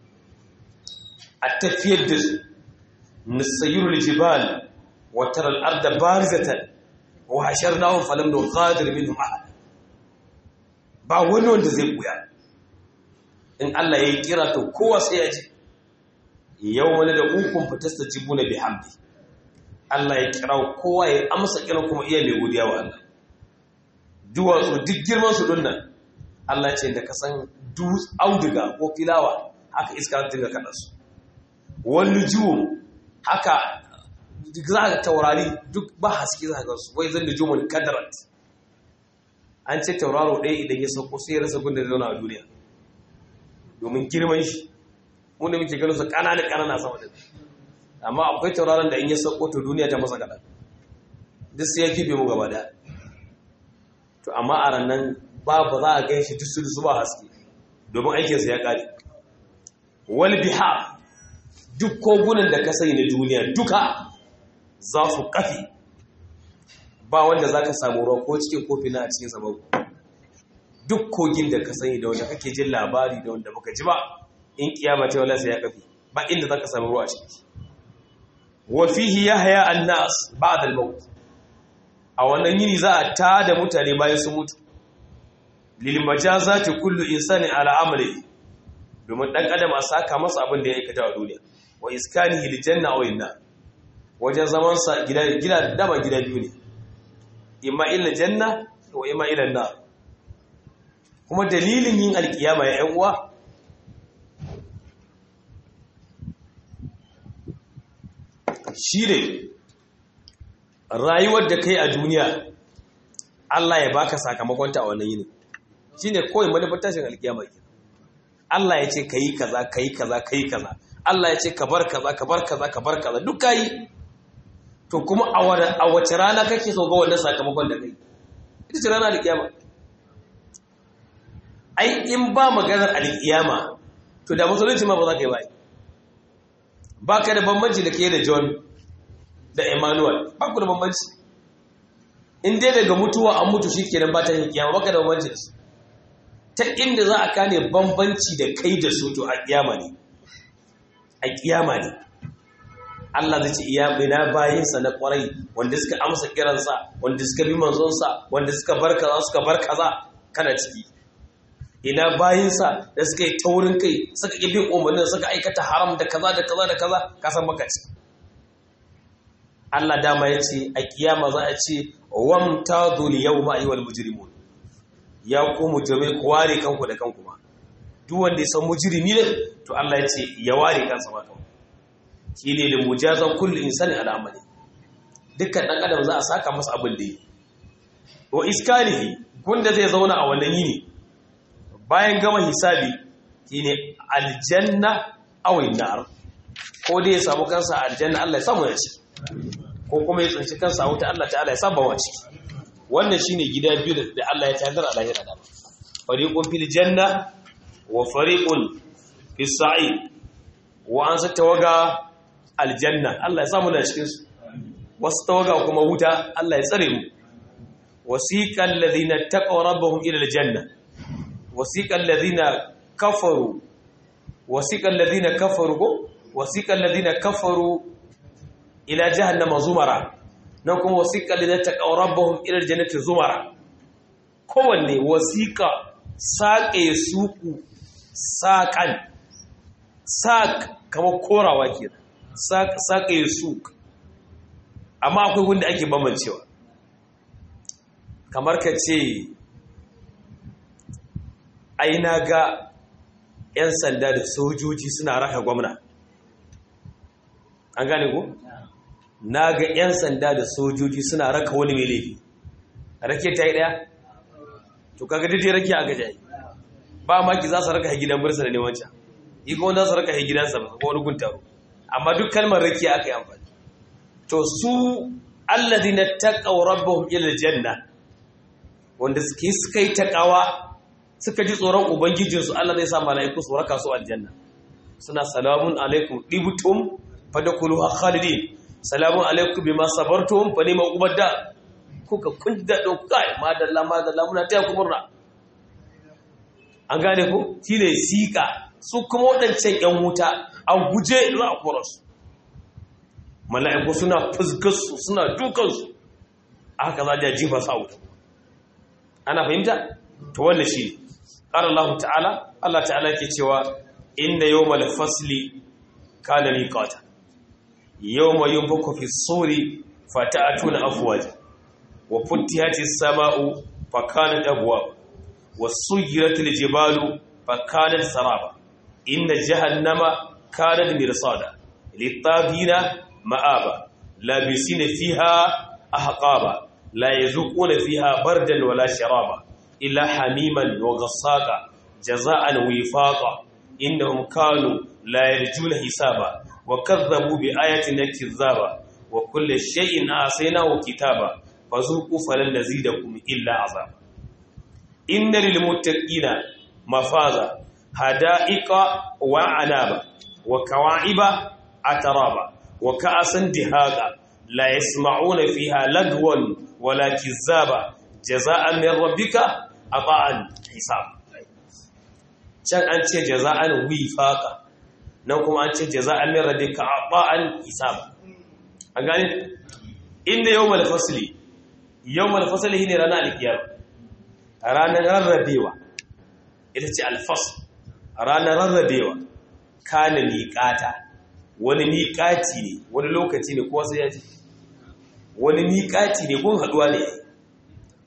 a tafiyar da su nisayirul jibal wa taral arda barizatan wa hasharnahum falam nughadir minhum ahad ba wani wanda zai buya in Allah ya yi kira to kowa sai ya ji yau wani da ukun fitasta jibuna bi hamdi Allah ya kira kowa ya amsa kiran kuma iya mai godiya wa Allah duwatsu duk girman su dunnan Allah ce da ka san auduga ko filawa haka iska ta dinga kada su wani jiwo haka za ka taurari duk ba haske za ka su wai zan da jumul kadarat an ce tauraro ɗaya idan ya sauko sai ya rasa gunda da zauna a duniya domin girman shi wanda muke ganin su ƙananan ƙanana sama da amma akwai tauraron da in ya sauko to duniya ta masa kaɗan duk sai ya kife mu gaba daya to amma a rannan ba ba za a gan shi duk su ba haske domin aikinsa ya ƙare wal biha duk kogunan da ka sani na duniya duka za su kafi ba wanda za ka samu ruwa ko cikin kofi na a cikin sabon duk kogin da ka sani da wanda kake jin labari da wanda baka ji ba in kiyama ta wala sai ya kafi ba inda za ka samu ruwa a ciki wa fihi yahya an-nas ba'da al-maut a wannan yini za a tada mutane bayan su mutu lil majazati kullu insani ala amali domin dan adam a saka masa abin da ya aikata a duniya wa iskanihi lil janna aw inna wajen zaman sa gida gida dama gida biyu ne imma ila janna wa imma ila nar kuma dalilin yin alkiyama ya ƴan uwa shi ne rayuwar da kai a duniya Allah ya baka sakamakonta a wannan yini shi ne kawai manufar tashin alkiyama ke Allah ya ce ka yi kaza ka yi kaza ka yi kaza Allah ya ce ka bar kaza ka bar kaza ka bar kaza duk ka yi to kuma a wace rana kake so ga wannan sakamakon da kai ita ce rana alkiyama ai in ba maganar alkiyama to da musulunci ma ba za ka yi ba ba ka da bambanci da ke da john da emmanuel ba ku da bambanci in dai daga mutuwa an mutu shi kenan ba ta yin kiyama ba ka da bambanci da su ta inda za a kane bambanci da kai da su to a kiyama ne a kiyama ne Allah zai ce iya bina bayinsa na kwarai wanda suka amsa kiransa wanda suka bi manzonsa wanda suka bar kaza suka bar kaza kana ciki ina bayinsa da suka yi taurin kai suka ƙi bin umarnin suka aikata haram da kaza da kaza da kaza ka san maka ci Allah dama ya ce a kiyama za a ce wam tadul yawma ayyuhal mujrimun ya ku mujrimai ku ware kanku da kanku ma duk wanda ya san mujrimi ne to Allah ya ce ya ware kansa ma kanku shine da mujazan kullu insani ala amali dukkan dan adam za a saka masa abin da yi wa iskalihi gunda zai zauna a wannan yini bayan gama hisabi shine aljanna aw nar ko dai ya samu kansa a aljanna Allah ya samu ya ci ko kuma ya tsinci kansa a wuta Allah ta'ala ya saba wa ciki wannan shine gida biyu da Allah ya tayar a lahira da fariqun fil janna wa fariqun fis sa'id wa an tawaga aljanna Allah ya samu da cikin su wasu tawaga kuma wuta Allah ya tsare mu wasiqal ladina taqaw rabbahum ila aljanna wasiqal ladina kafaru wasiqal ladina kafaru wasiqal ladina kafaru ila jahannama zumara nan kuma wasiqal ladina taqaw rabbahum ila aljannati zumara kowanne wasiqa saƙe suku saƙan saƙ kamar korawa ke saƙe suku amma akwai wanda ake bambancewa kamar ka ce ai na ga 'yan sanda da sojoji suna raka gwamna an gane ku? na ga 'yan sanda da sojoji suna raka wani mai laifi rake ta yi daya? to kaga daidai rake a gajayi ba maki za su raka gidan birsa da nemancan yi kuma za su raka gidansa ba ko wani guntaro amma duk kalmar rake aka yi amfani to su alladhina taqaw rabbahum ila janna wanda suke suka yi taqawa suka ji tsoron ubangijinsu Allah zai sa mala'iku su raka su aljanna suna salamun alaikum dibtum fadkhuluha khalidin salamun alaikum bima sabartum fa ni'ma ubadda kuka kunda dokai madalla madalla muna taya ku murna an gane ku shine sika su kuma wadancan yan wuta an guje za a kora su mala'iku suna fuskarsu suna dukansu aka za a jifa sa wuta ana fahimta to wannan shi قال الله تعالى الله تعالى ke cewa inna yawmal fasli kana miqata yawma yunfaku fi suri fata'atuna afwaja wa futtihatis sama'u fakanat abwab wasuyiratil jibalu fakanat saraba inna jahannama kanat mirsada littagina ma'aba labisina fiha ahqaba la yazuquna fiha bardan wala sharaba إلا حميما وغساقا جزاء وفاقا إنهم كانوا لا يرجون حسابا وكذبوا بآياتنا كذابا وكل شيء آسيناه كتابا فذوقوا فلن نزيدكم إلا عذابا إن للمتقين مفازا حدائق وعنابا وكواعب أترابا وكأسا دهاقا لا يسمعون فيها لغوا ولا كذابا جزاء من ربك ata'an hisab can an ce jaza'an wifaqa nan kuma an ce jaza'an min rabbika ata'an hisab an gane inda yawmal fasli yawmal fasli ne ranar alkiyar ranar rarrabewa ita ce alfasl ranar rarrabewa kana miqata wani miqati ne wani lokaci ne ko sai ya ce wani miqati ne kun haduwa ne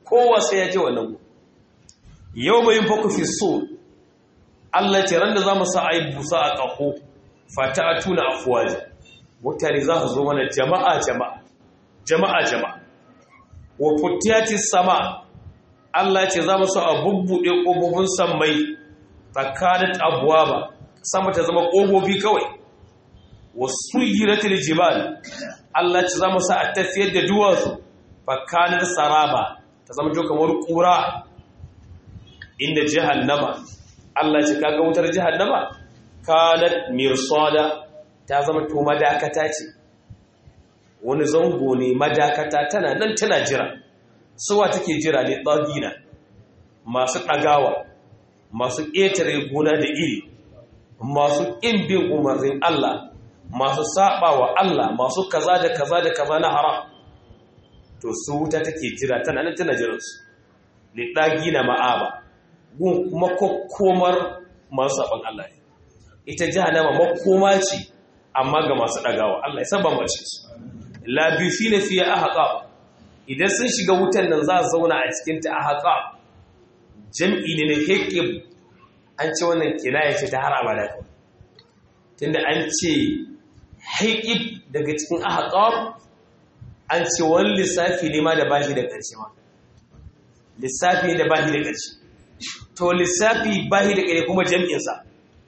kowa sai ya je wannan gu yau mai yin faku fi so Allah ce ran da za mu sa a yi busa a ƙaho fata a tuna afuwaji mutane za su zo mana jama'a jama'a jama'a jama'a wa futiyati sama Allah ce za mu sa a bubbuɗe ƙofofin sammai tsakanin abuwa ba sama ta zama ƙofofi kawai wasu yiratul jibal Allah ce za mu sa a tafiyar da duwatsu tsakanin saraba ta zama jo kamar ƙura inda jahannama Allah ce kaga wutar jahannama kanat mirsada ta zama to madakata ce wani zango ne madakata tana nan tana jira suwa take jira ne tsagina masu ɗagawa masu ƙetare gona da iri masu ƙin bin umarnin Allah masu saba wa Allah masu kaza da kaza da kaza na haram to su wuta take jira tana nan tana jiransu li ɗagina ma'aba gun kuma kokkomar masu saban Allah ne ita jahannama makoma ce amma ga masu ɗagawa Allah ya saba mace su labifi na fiye a haƙa idan sun shiga wutan nan za a zauna a cikinta a haƙa jam'i ne na hekib an ce wannan kinaya ce ta har abada kawai tunda an ce haƙib daga cikin ahaƙar an ce wani lissafi ne ma da ba shi da ƙarshe ma lissafi ne da ba shi da ƙarshe to lissafi ba shi da ƙarshe kuma jam'insa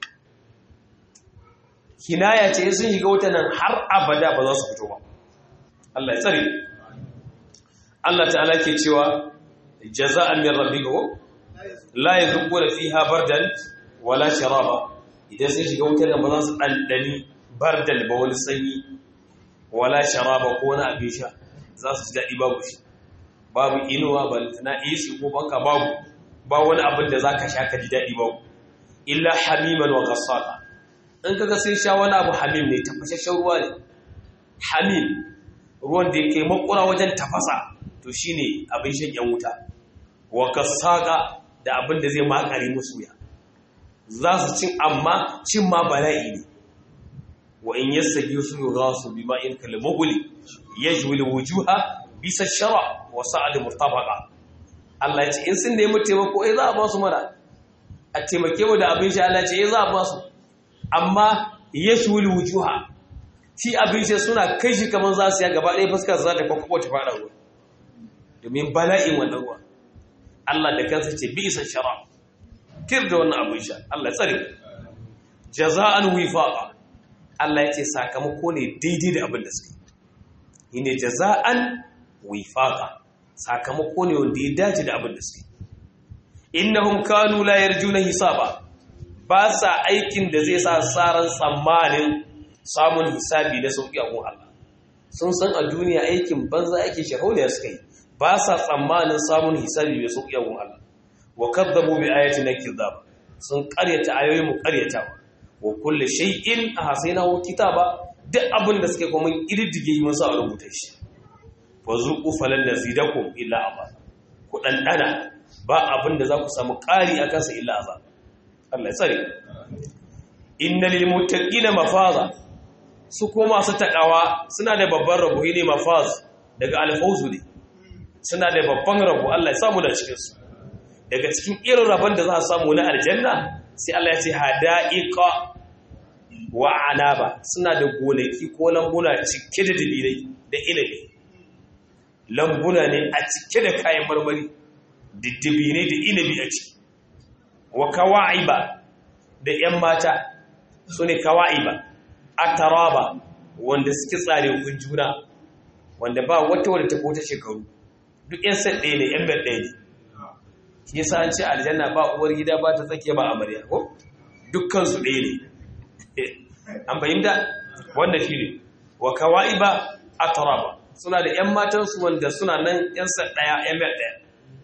kinaya ce sun shiga wuta nan har abada ba za su fito ba Allah ya tsare Allah ta'ala ke cewa jaza'an min rabbika la yadhquna fiha bardan wala sharaba idan sun shiga wutar nan ba za su dandani bardan ba wani sanyi wala sharaba ko wani abin sha za su ji daɗi babu shi babu inuwa ba na isi ko banka babu ba wani abin da zaka sha ka ji daɗi babu illa hamiman wa ghassaka in kaga sun sha wani abu hamim ne tafashashen ruwa ne hamim ruwan da yake makura wajen tafasa to shine abin shan yan wuta wa ghassaka da abin da zai makare musu ya za su cin amma cin ma bala'i ne wa in yassagi su yughasu bima in kalmuguli yajwil wujuha bisa shara wa sa'ad murtabaqa Allah ya ce in sun nemi taimako eh za a ba su mana a taimake mu da abin sha Allah ya ce eh za a ba su amma yajwil wujuha shi abin sha suna kai shi kaman za su ya gaba ɗaya fuskar za ta kwakwabo ta fara ruwa domin bala'in wannan ruwa Allah da kansa ce bi isa shara kir da wannan abin sha Allah ya tsare jaza'an wifaqa Allah ya ce sakamako ne daidai da abin da suka yi ne jaza'an wifaqa sakamako ne wanda ya dace da abin da suka yi innahum kanu la yarjuna hisaba ba sa aikin da zai sa saran tsammanin samun hisabi na sauki a Allah sun san a duniya aikin banza ake shaholiya suka yi ba sa tsammanin samun hisabi mai sauki a Allah wa kadzabu bi ayatina kidzab sun karyata ayoyin mu karyatawa wa kulli shay'in ahsaynahu kitaba duk abin da suke kuma irdige mun sa a rubuta shi fa zuqu falan nazidakum illa azab ku dandana ba abin da za ku samu ƙari akan sa illa azab Allah ya tsare innal lil muttaqina mafaza su ko masu takawa suna da babban rabo ne mafaz daga alfawzu ne suna da babban rabo Allah ya samu da cikin su daga cikin irin rabon da za a samu na aljanna sai Allah ya ce hada'iqa wa anaba suna da gonaki ko lambuna cike da dalilai da inabi lambuna ne a cike da kayan marmari diddibi ne da inabi a ciki wa kawa'iba da yan mata su ne kawa'iba ataraba wanda suke tsare kun juna wanda ba wata wadda ta kota shekaru duk yan sad ɗaya ne yan bel ɗaya ne shi yasa an ce aljanna ba uwar gida ba ta tsakiya ba amarya ko dukkan su ɗaya ne an fahimta wanda shi ne wa kawa'iba ataraba suna da yan matansu wanda suna nan yan sad ɗaya yan bel ɗaya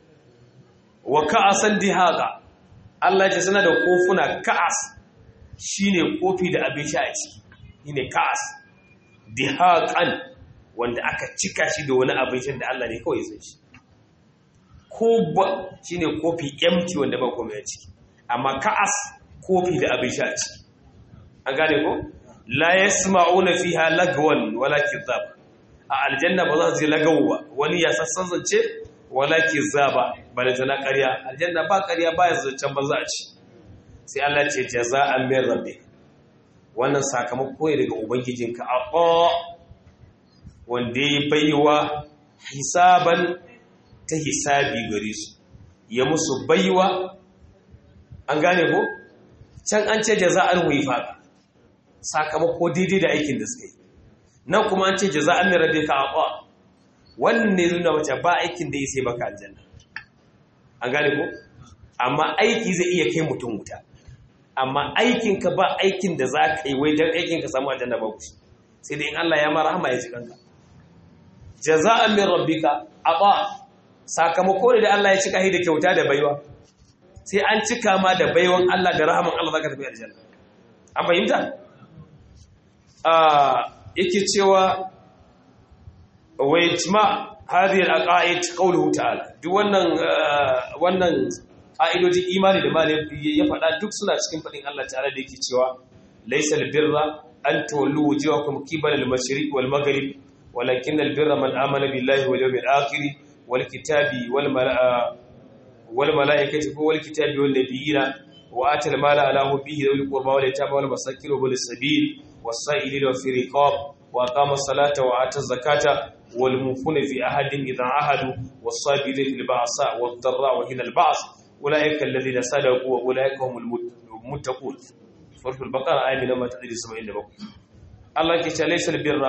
wa ka'asan dihaqa Allah ya ce suna da kofuna ka'as shine kofi da abin sha a ciki shine ka'as dihaqan wanda aka cika shi da wani abin sha da Allah ne kawai ya san shi ko ba shine kofi empty wanda ba komai a ciki amma ka'as kofi da abin sha a ciki an gane ko la yasma'una fiha lagwan wala kidhab a aljanna ba za su ji lagawu ba wani ya sassan zance wala kizaba balantana ƙarya aljanna ba ƙarya ba ya zancen banza a ci sai Allah ce jaza'an min rabbi wannan sakamako ne daga ubangijinka a wanda ya baiwa hisaban ta hisabi gare su ya musu baiwa an gane ko can an ce jaza'an wifaqa sakamako daidai da aikin da suka yi nan kuma an ce jaza'an min rabbika aqa wannan ne nuna wace ba aikin da ya sai baka aljanna an gane ko amma aiki zai iya kai mutum wuta amma aikin ka ba aikin da za ka yi wai dan aikin ka samu aljanna ba kushi sai dai in Allah ya mara rahama ya ji kanka jaza'an min rabbika aqa sakamako ne da Allah ya cika shi da kyauta da baiwa sai an cika ma da baiwan Allah da rahaman Allah zaka tafi aljanna an fahimta yake cewa wai jima hadhihi al-aqaid qawluhu ta'ala duk wannan wannan ƙa'idojin imani da malai ya faɗa duk suna cikin faɗin Allah ta'ala da yake cewa laysa al-birra an tawallu wujuhakum qibala al-mashriq wal maghrib walakin al-birra man amana billahi wal yawmil akhir wal kitabi wal wal malaikati wal kitabi wal nabiyina wa atal mala ala hubbihi dhul qurba wal yatama wal masakin wal sabil والسائلين وفي رقاب وأقام الصلاة وآتى الزكاة والموفون في أحد إذا عهدوا والصابرين في البأساء والضراء وحين البعث أولئك الذين صدقوا وأولئك هم المتقون سورة البقرة آية من ما تدري سبعين دبق الله كي ليس البر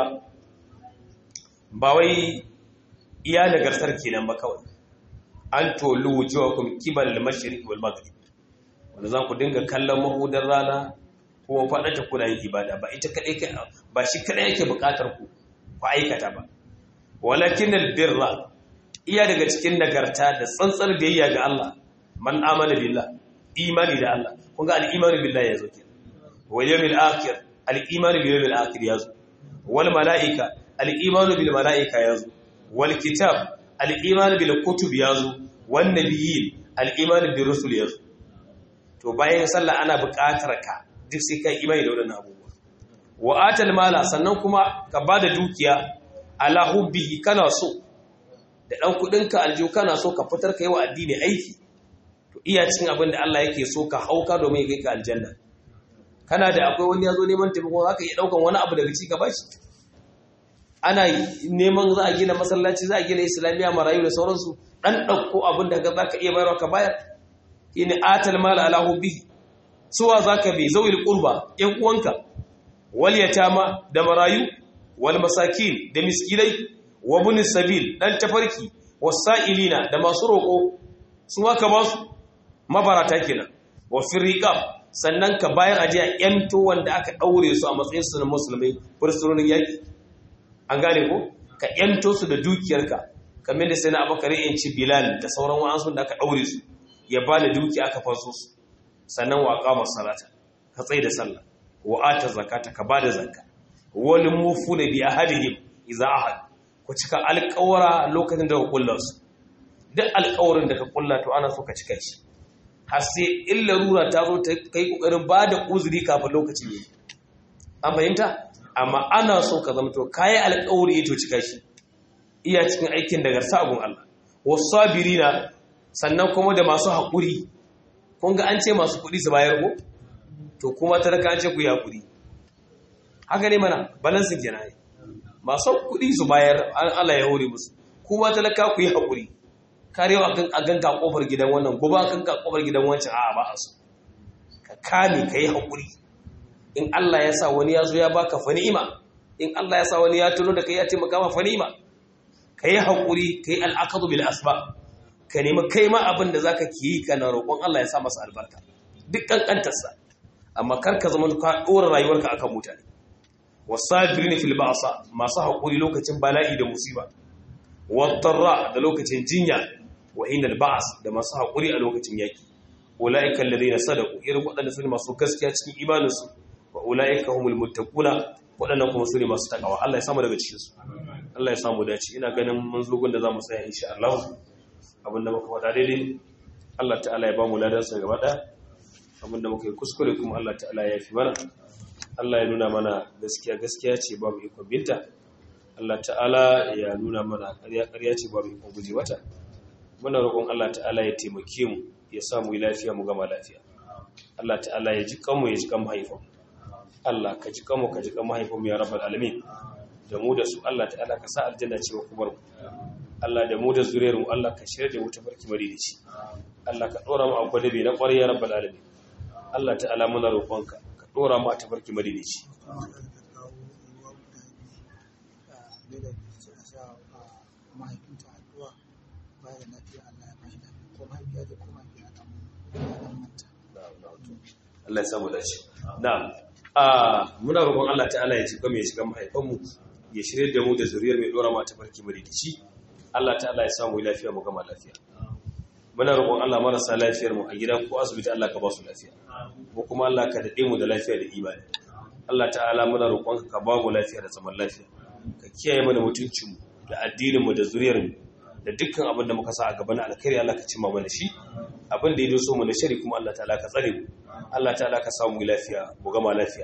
باوي iya nagartar kenan ba kawai an tolu wujuhakum kibal al-mashriq wal maghrib wanda za ku dinga kallon mahudar rana ko faɗata kuna yin ibada ba ita kaɗai ba shi kaɗai yake buƙatar ku ku aikata ba walakin albirra iya daga cikin nagarta da tsantsar biyayya ga Allah man amana billah imani da Allah kun ga al-imani billah yazo ke wal yawmil akhir al-imani bil yawmil akhir yazo wal malaika al-imani bil malaika yazo wal kitab al-imani bil kutub yazo wan nabiyyin al-imani bir rusul yazo to bayan sallah ana buƙatar ka duk sai kai imani da waɗannan abubuwa wa atal mala sannan kuma ka bada dukiya ala hubbihi kana so da dan kudin ka aljihu kana so ka fitar kai wa addini aiki to iya cikin abin da Allah yake so ka hauka domin ya kai ka aljanna kana da akwai wani yazo neman taimako zaka iya daukan wani abu daga ci ka bashi ana neman za a gina masallaci za a gina islamiya marayu da sauransu dan dauko abin da zaka iya bayarwa ka bayar shine atal mala ala hubbihi suwa za ka bai zauil ƙurba ‘yan uwanka, wal yatama da marayu, wal masakin da miskinai, wa bunin sabil ɗan tafarki, wasa'ilina da masu roƙo, su haka ba su mabarata kenan, wa firriƙam sannan ka bayan ajiya ‘yanto wanda aka ɗaure su a matsayin su na musulmai fursunonin yaƙi. An gane ko? Ka ‘yanto su da dukiyarka, kamar da sai na abakar yanci Bilal da sauran wa'ansu da aka ɗaure su, ya ba da dukiya aka faso su. sannan wa qama salata ka tsaye da sallah wa ata zakata ka bada zakka wal mufuna bi ahadihim idza ahad ku cika alƙawara lokacin da ka kulla su duk alƙawarin da ka kulla to ana so ka cika shi har sai illa rura ta zo ta kai kokarin bada uzuri kafin lokacin yi an fahimta amma ana so ka zama to kai alƙawari to cika shi iya cikin aikin da garsa abun Allah wasabirina sannan kuma da masu haƙuri kun ga an ce masu kuɗi su bayar ko to kuma talaka an ce ku yi haƙuri haka ne mana balansin ke yi masu kuɗi su bayar an Allah ya hore musu kuma talaka ku yi haƙuri karewa a ganka ƙofar gidan wannan gobe a ganka ƙofar gidan wancan a ba a so ka kame ka yi haƙuri in Allah ya sa wani ya zo ya baka fa ni'ima in Allah ya sa wani ya tuno da kai ya taimaka ma fa ni'ima ka yi haƙuri ka yi al'akadu bil asba ka nemi kai ma abin da zaka ki yi kana roƙon Allah ya sa masa albarka duk kankantarsa amma kar ka zama ka dora rayuwarka akan mutane wasabirin fil ba'sa masu haƙuri lokacin bala'i da musiba wadarra da lokacin jinya wa inal ba'as da masu haƙuri a lokacin yaki ulaika alladhina sadaqu irin waɗanda su ne masu gaskiya cikin imaninsu wa ulaika humul muttaquna waɗannan kuma su ne masu takawa Allah ya samu daga cikin su Allah ya samu dace ina ganin mun zo da zamu tsaya insha Allah abinda muka faɗa daidai Allah ta'ala ya ba mu ladansa gaba ɗaya abinda muka yi kuskure kuma Allah ta'ala ya fi mana Allah ya nuna mana gaskiya gaskiya ce babu ikon binta Allah ta'ala ya nuna mana ƙarya ƙarya ce babu ikon guje wata muna roƙon Allah ta'ala ya taimake mu ya sa mu yi lafiya mu gama lafiya Allah ta'ala ya ji kanmu ya ji kan mahaifan Allah ka ji kanmu ka ji kan mahaifan mu ya rabbal alamin da mu da su Allah ta'ala ka sa aljanna ce wa kubar mu Allah da mu da zuriyar mu Allah ka shirya da mu tafarki mari da shi Allah ka dora mu a gwadabe na ƙwarai ya rabbal alamin Allah ta'ala muna roƙonka ka dora mu a tafarki mari da shi mahaifinta addu'a baya da lafiya Allah ya bashi lafiya ko mahaifiya da ko mahaifiya da dan manta Allah ya samu dace na'am a muna roƙon Allah ta'ala ya cika mu ya cika mahaifan mu ya shirye da mu da zuriyar mai dora mata barki mu rikici Allah ta'ala ya samu lafiya mu gama lafiya muna roƙon Allah marasa lafiyar mu a gida ko asibiti Allah ka ba su lafiya ko kuma Allah ka dade mu da lafiya da imani Allah ta'ala muna roƙon ka ba mu lafiya da zaman lafiya ka kiyaye mana mutuncin mu da addinin mu da zuriyar mu da dukkan abin da muka sa a gaban alkhairi Allah ka cimma mana shi abin da ya doso mu na shari kuma Allah ta'ala ka tsare mu Allah ta'ala ka samu lafiya mu gama lafiya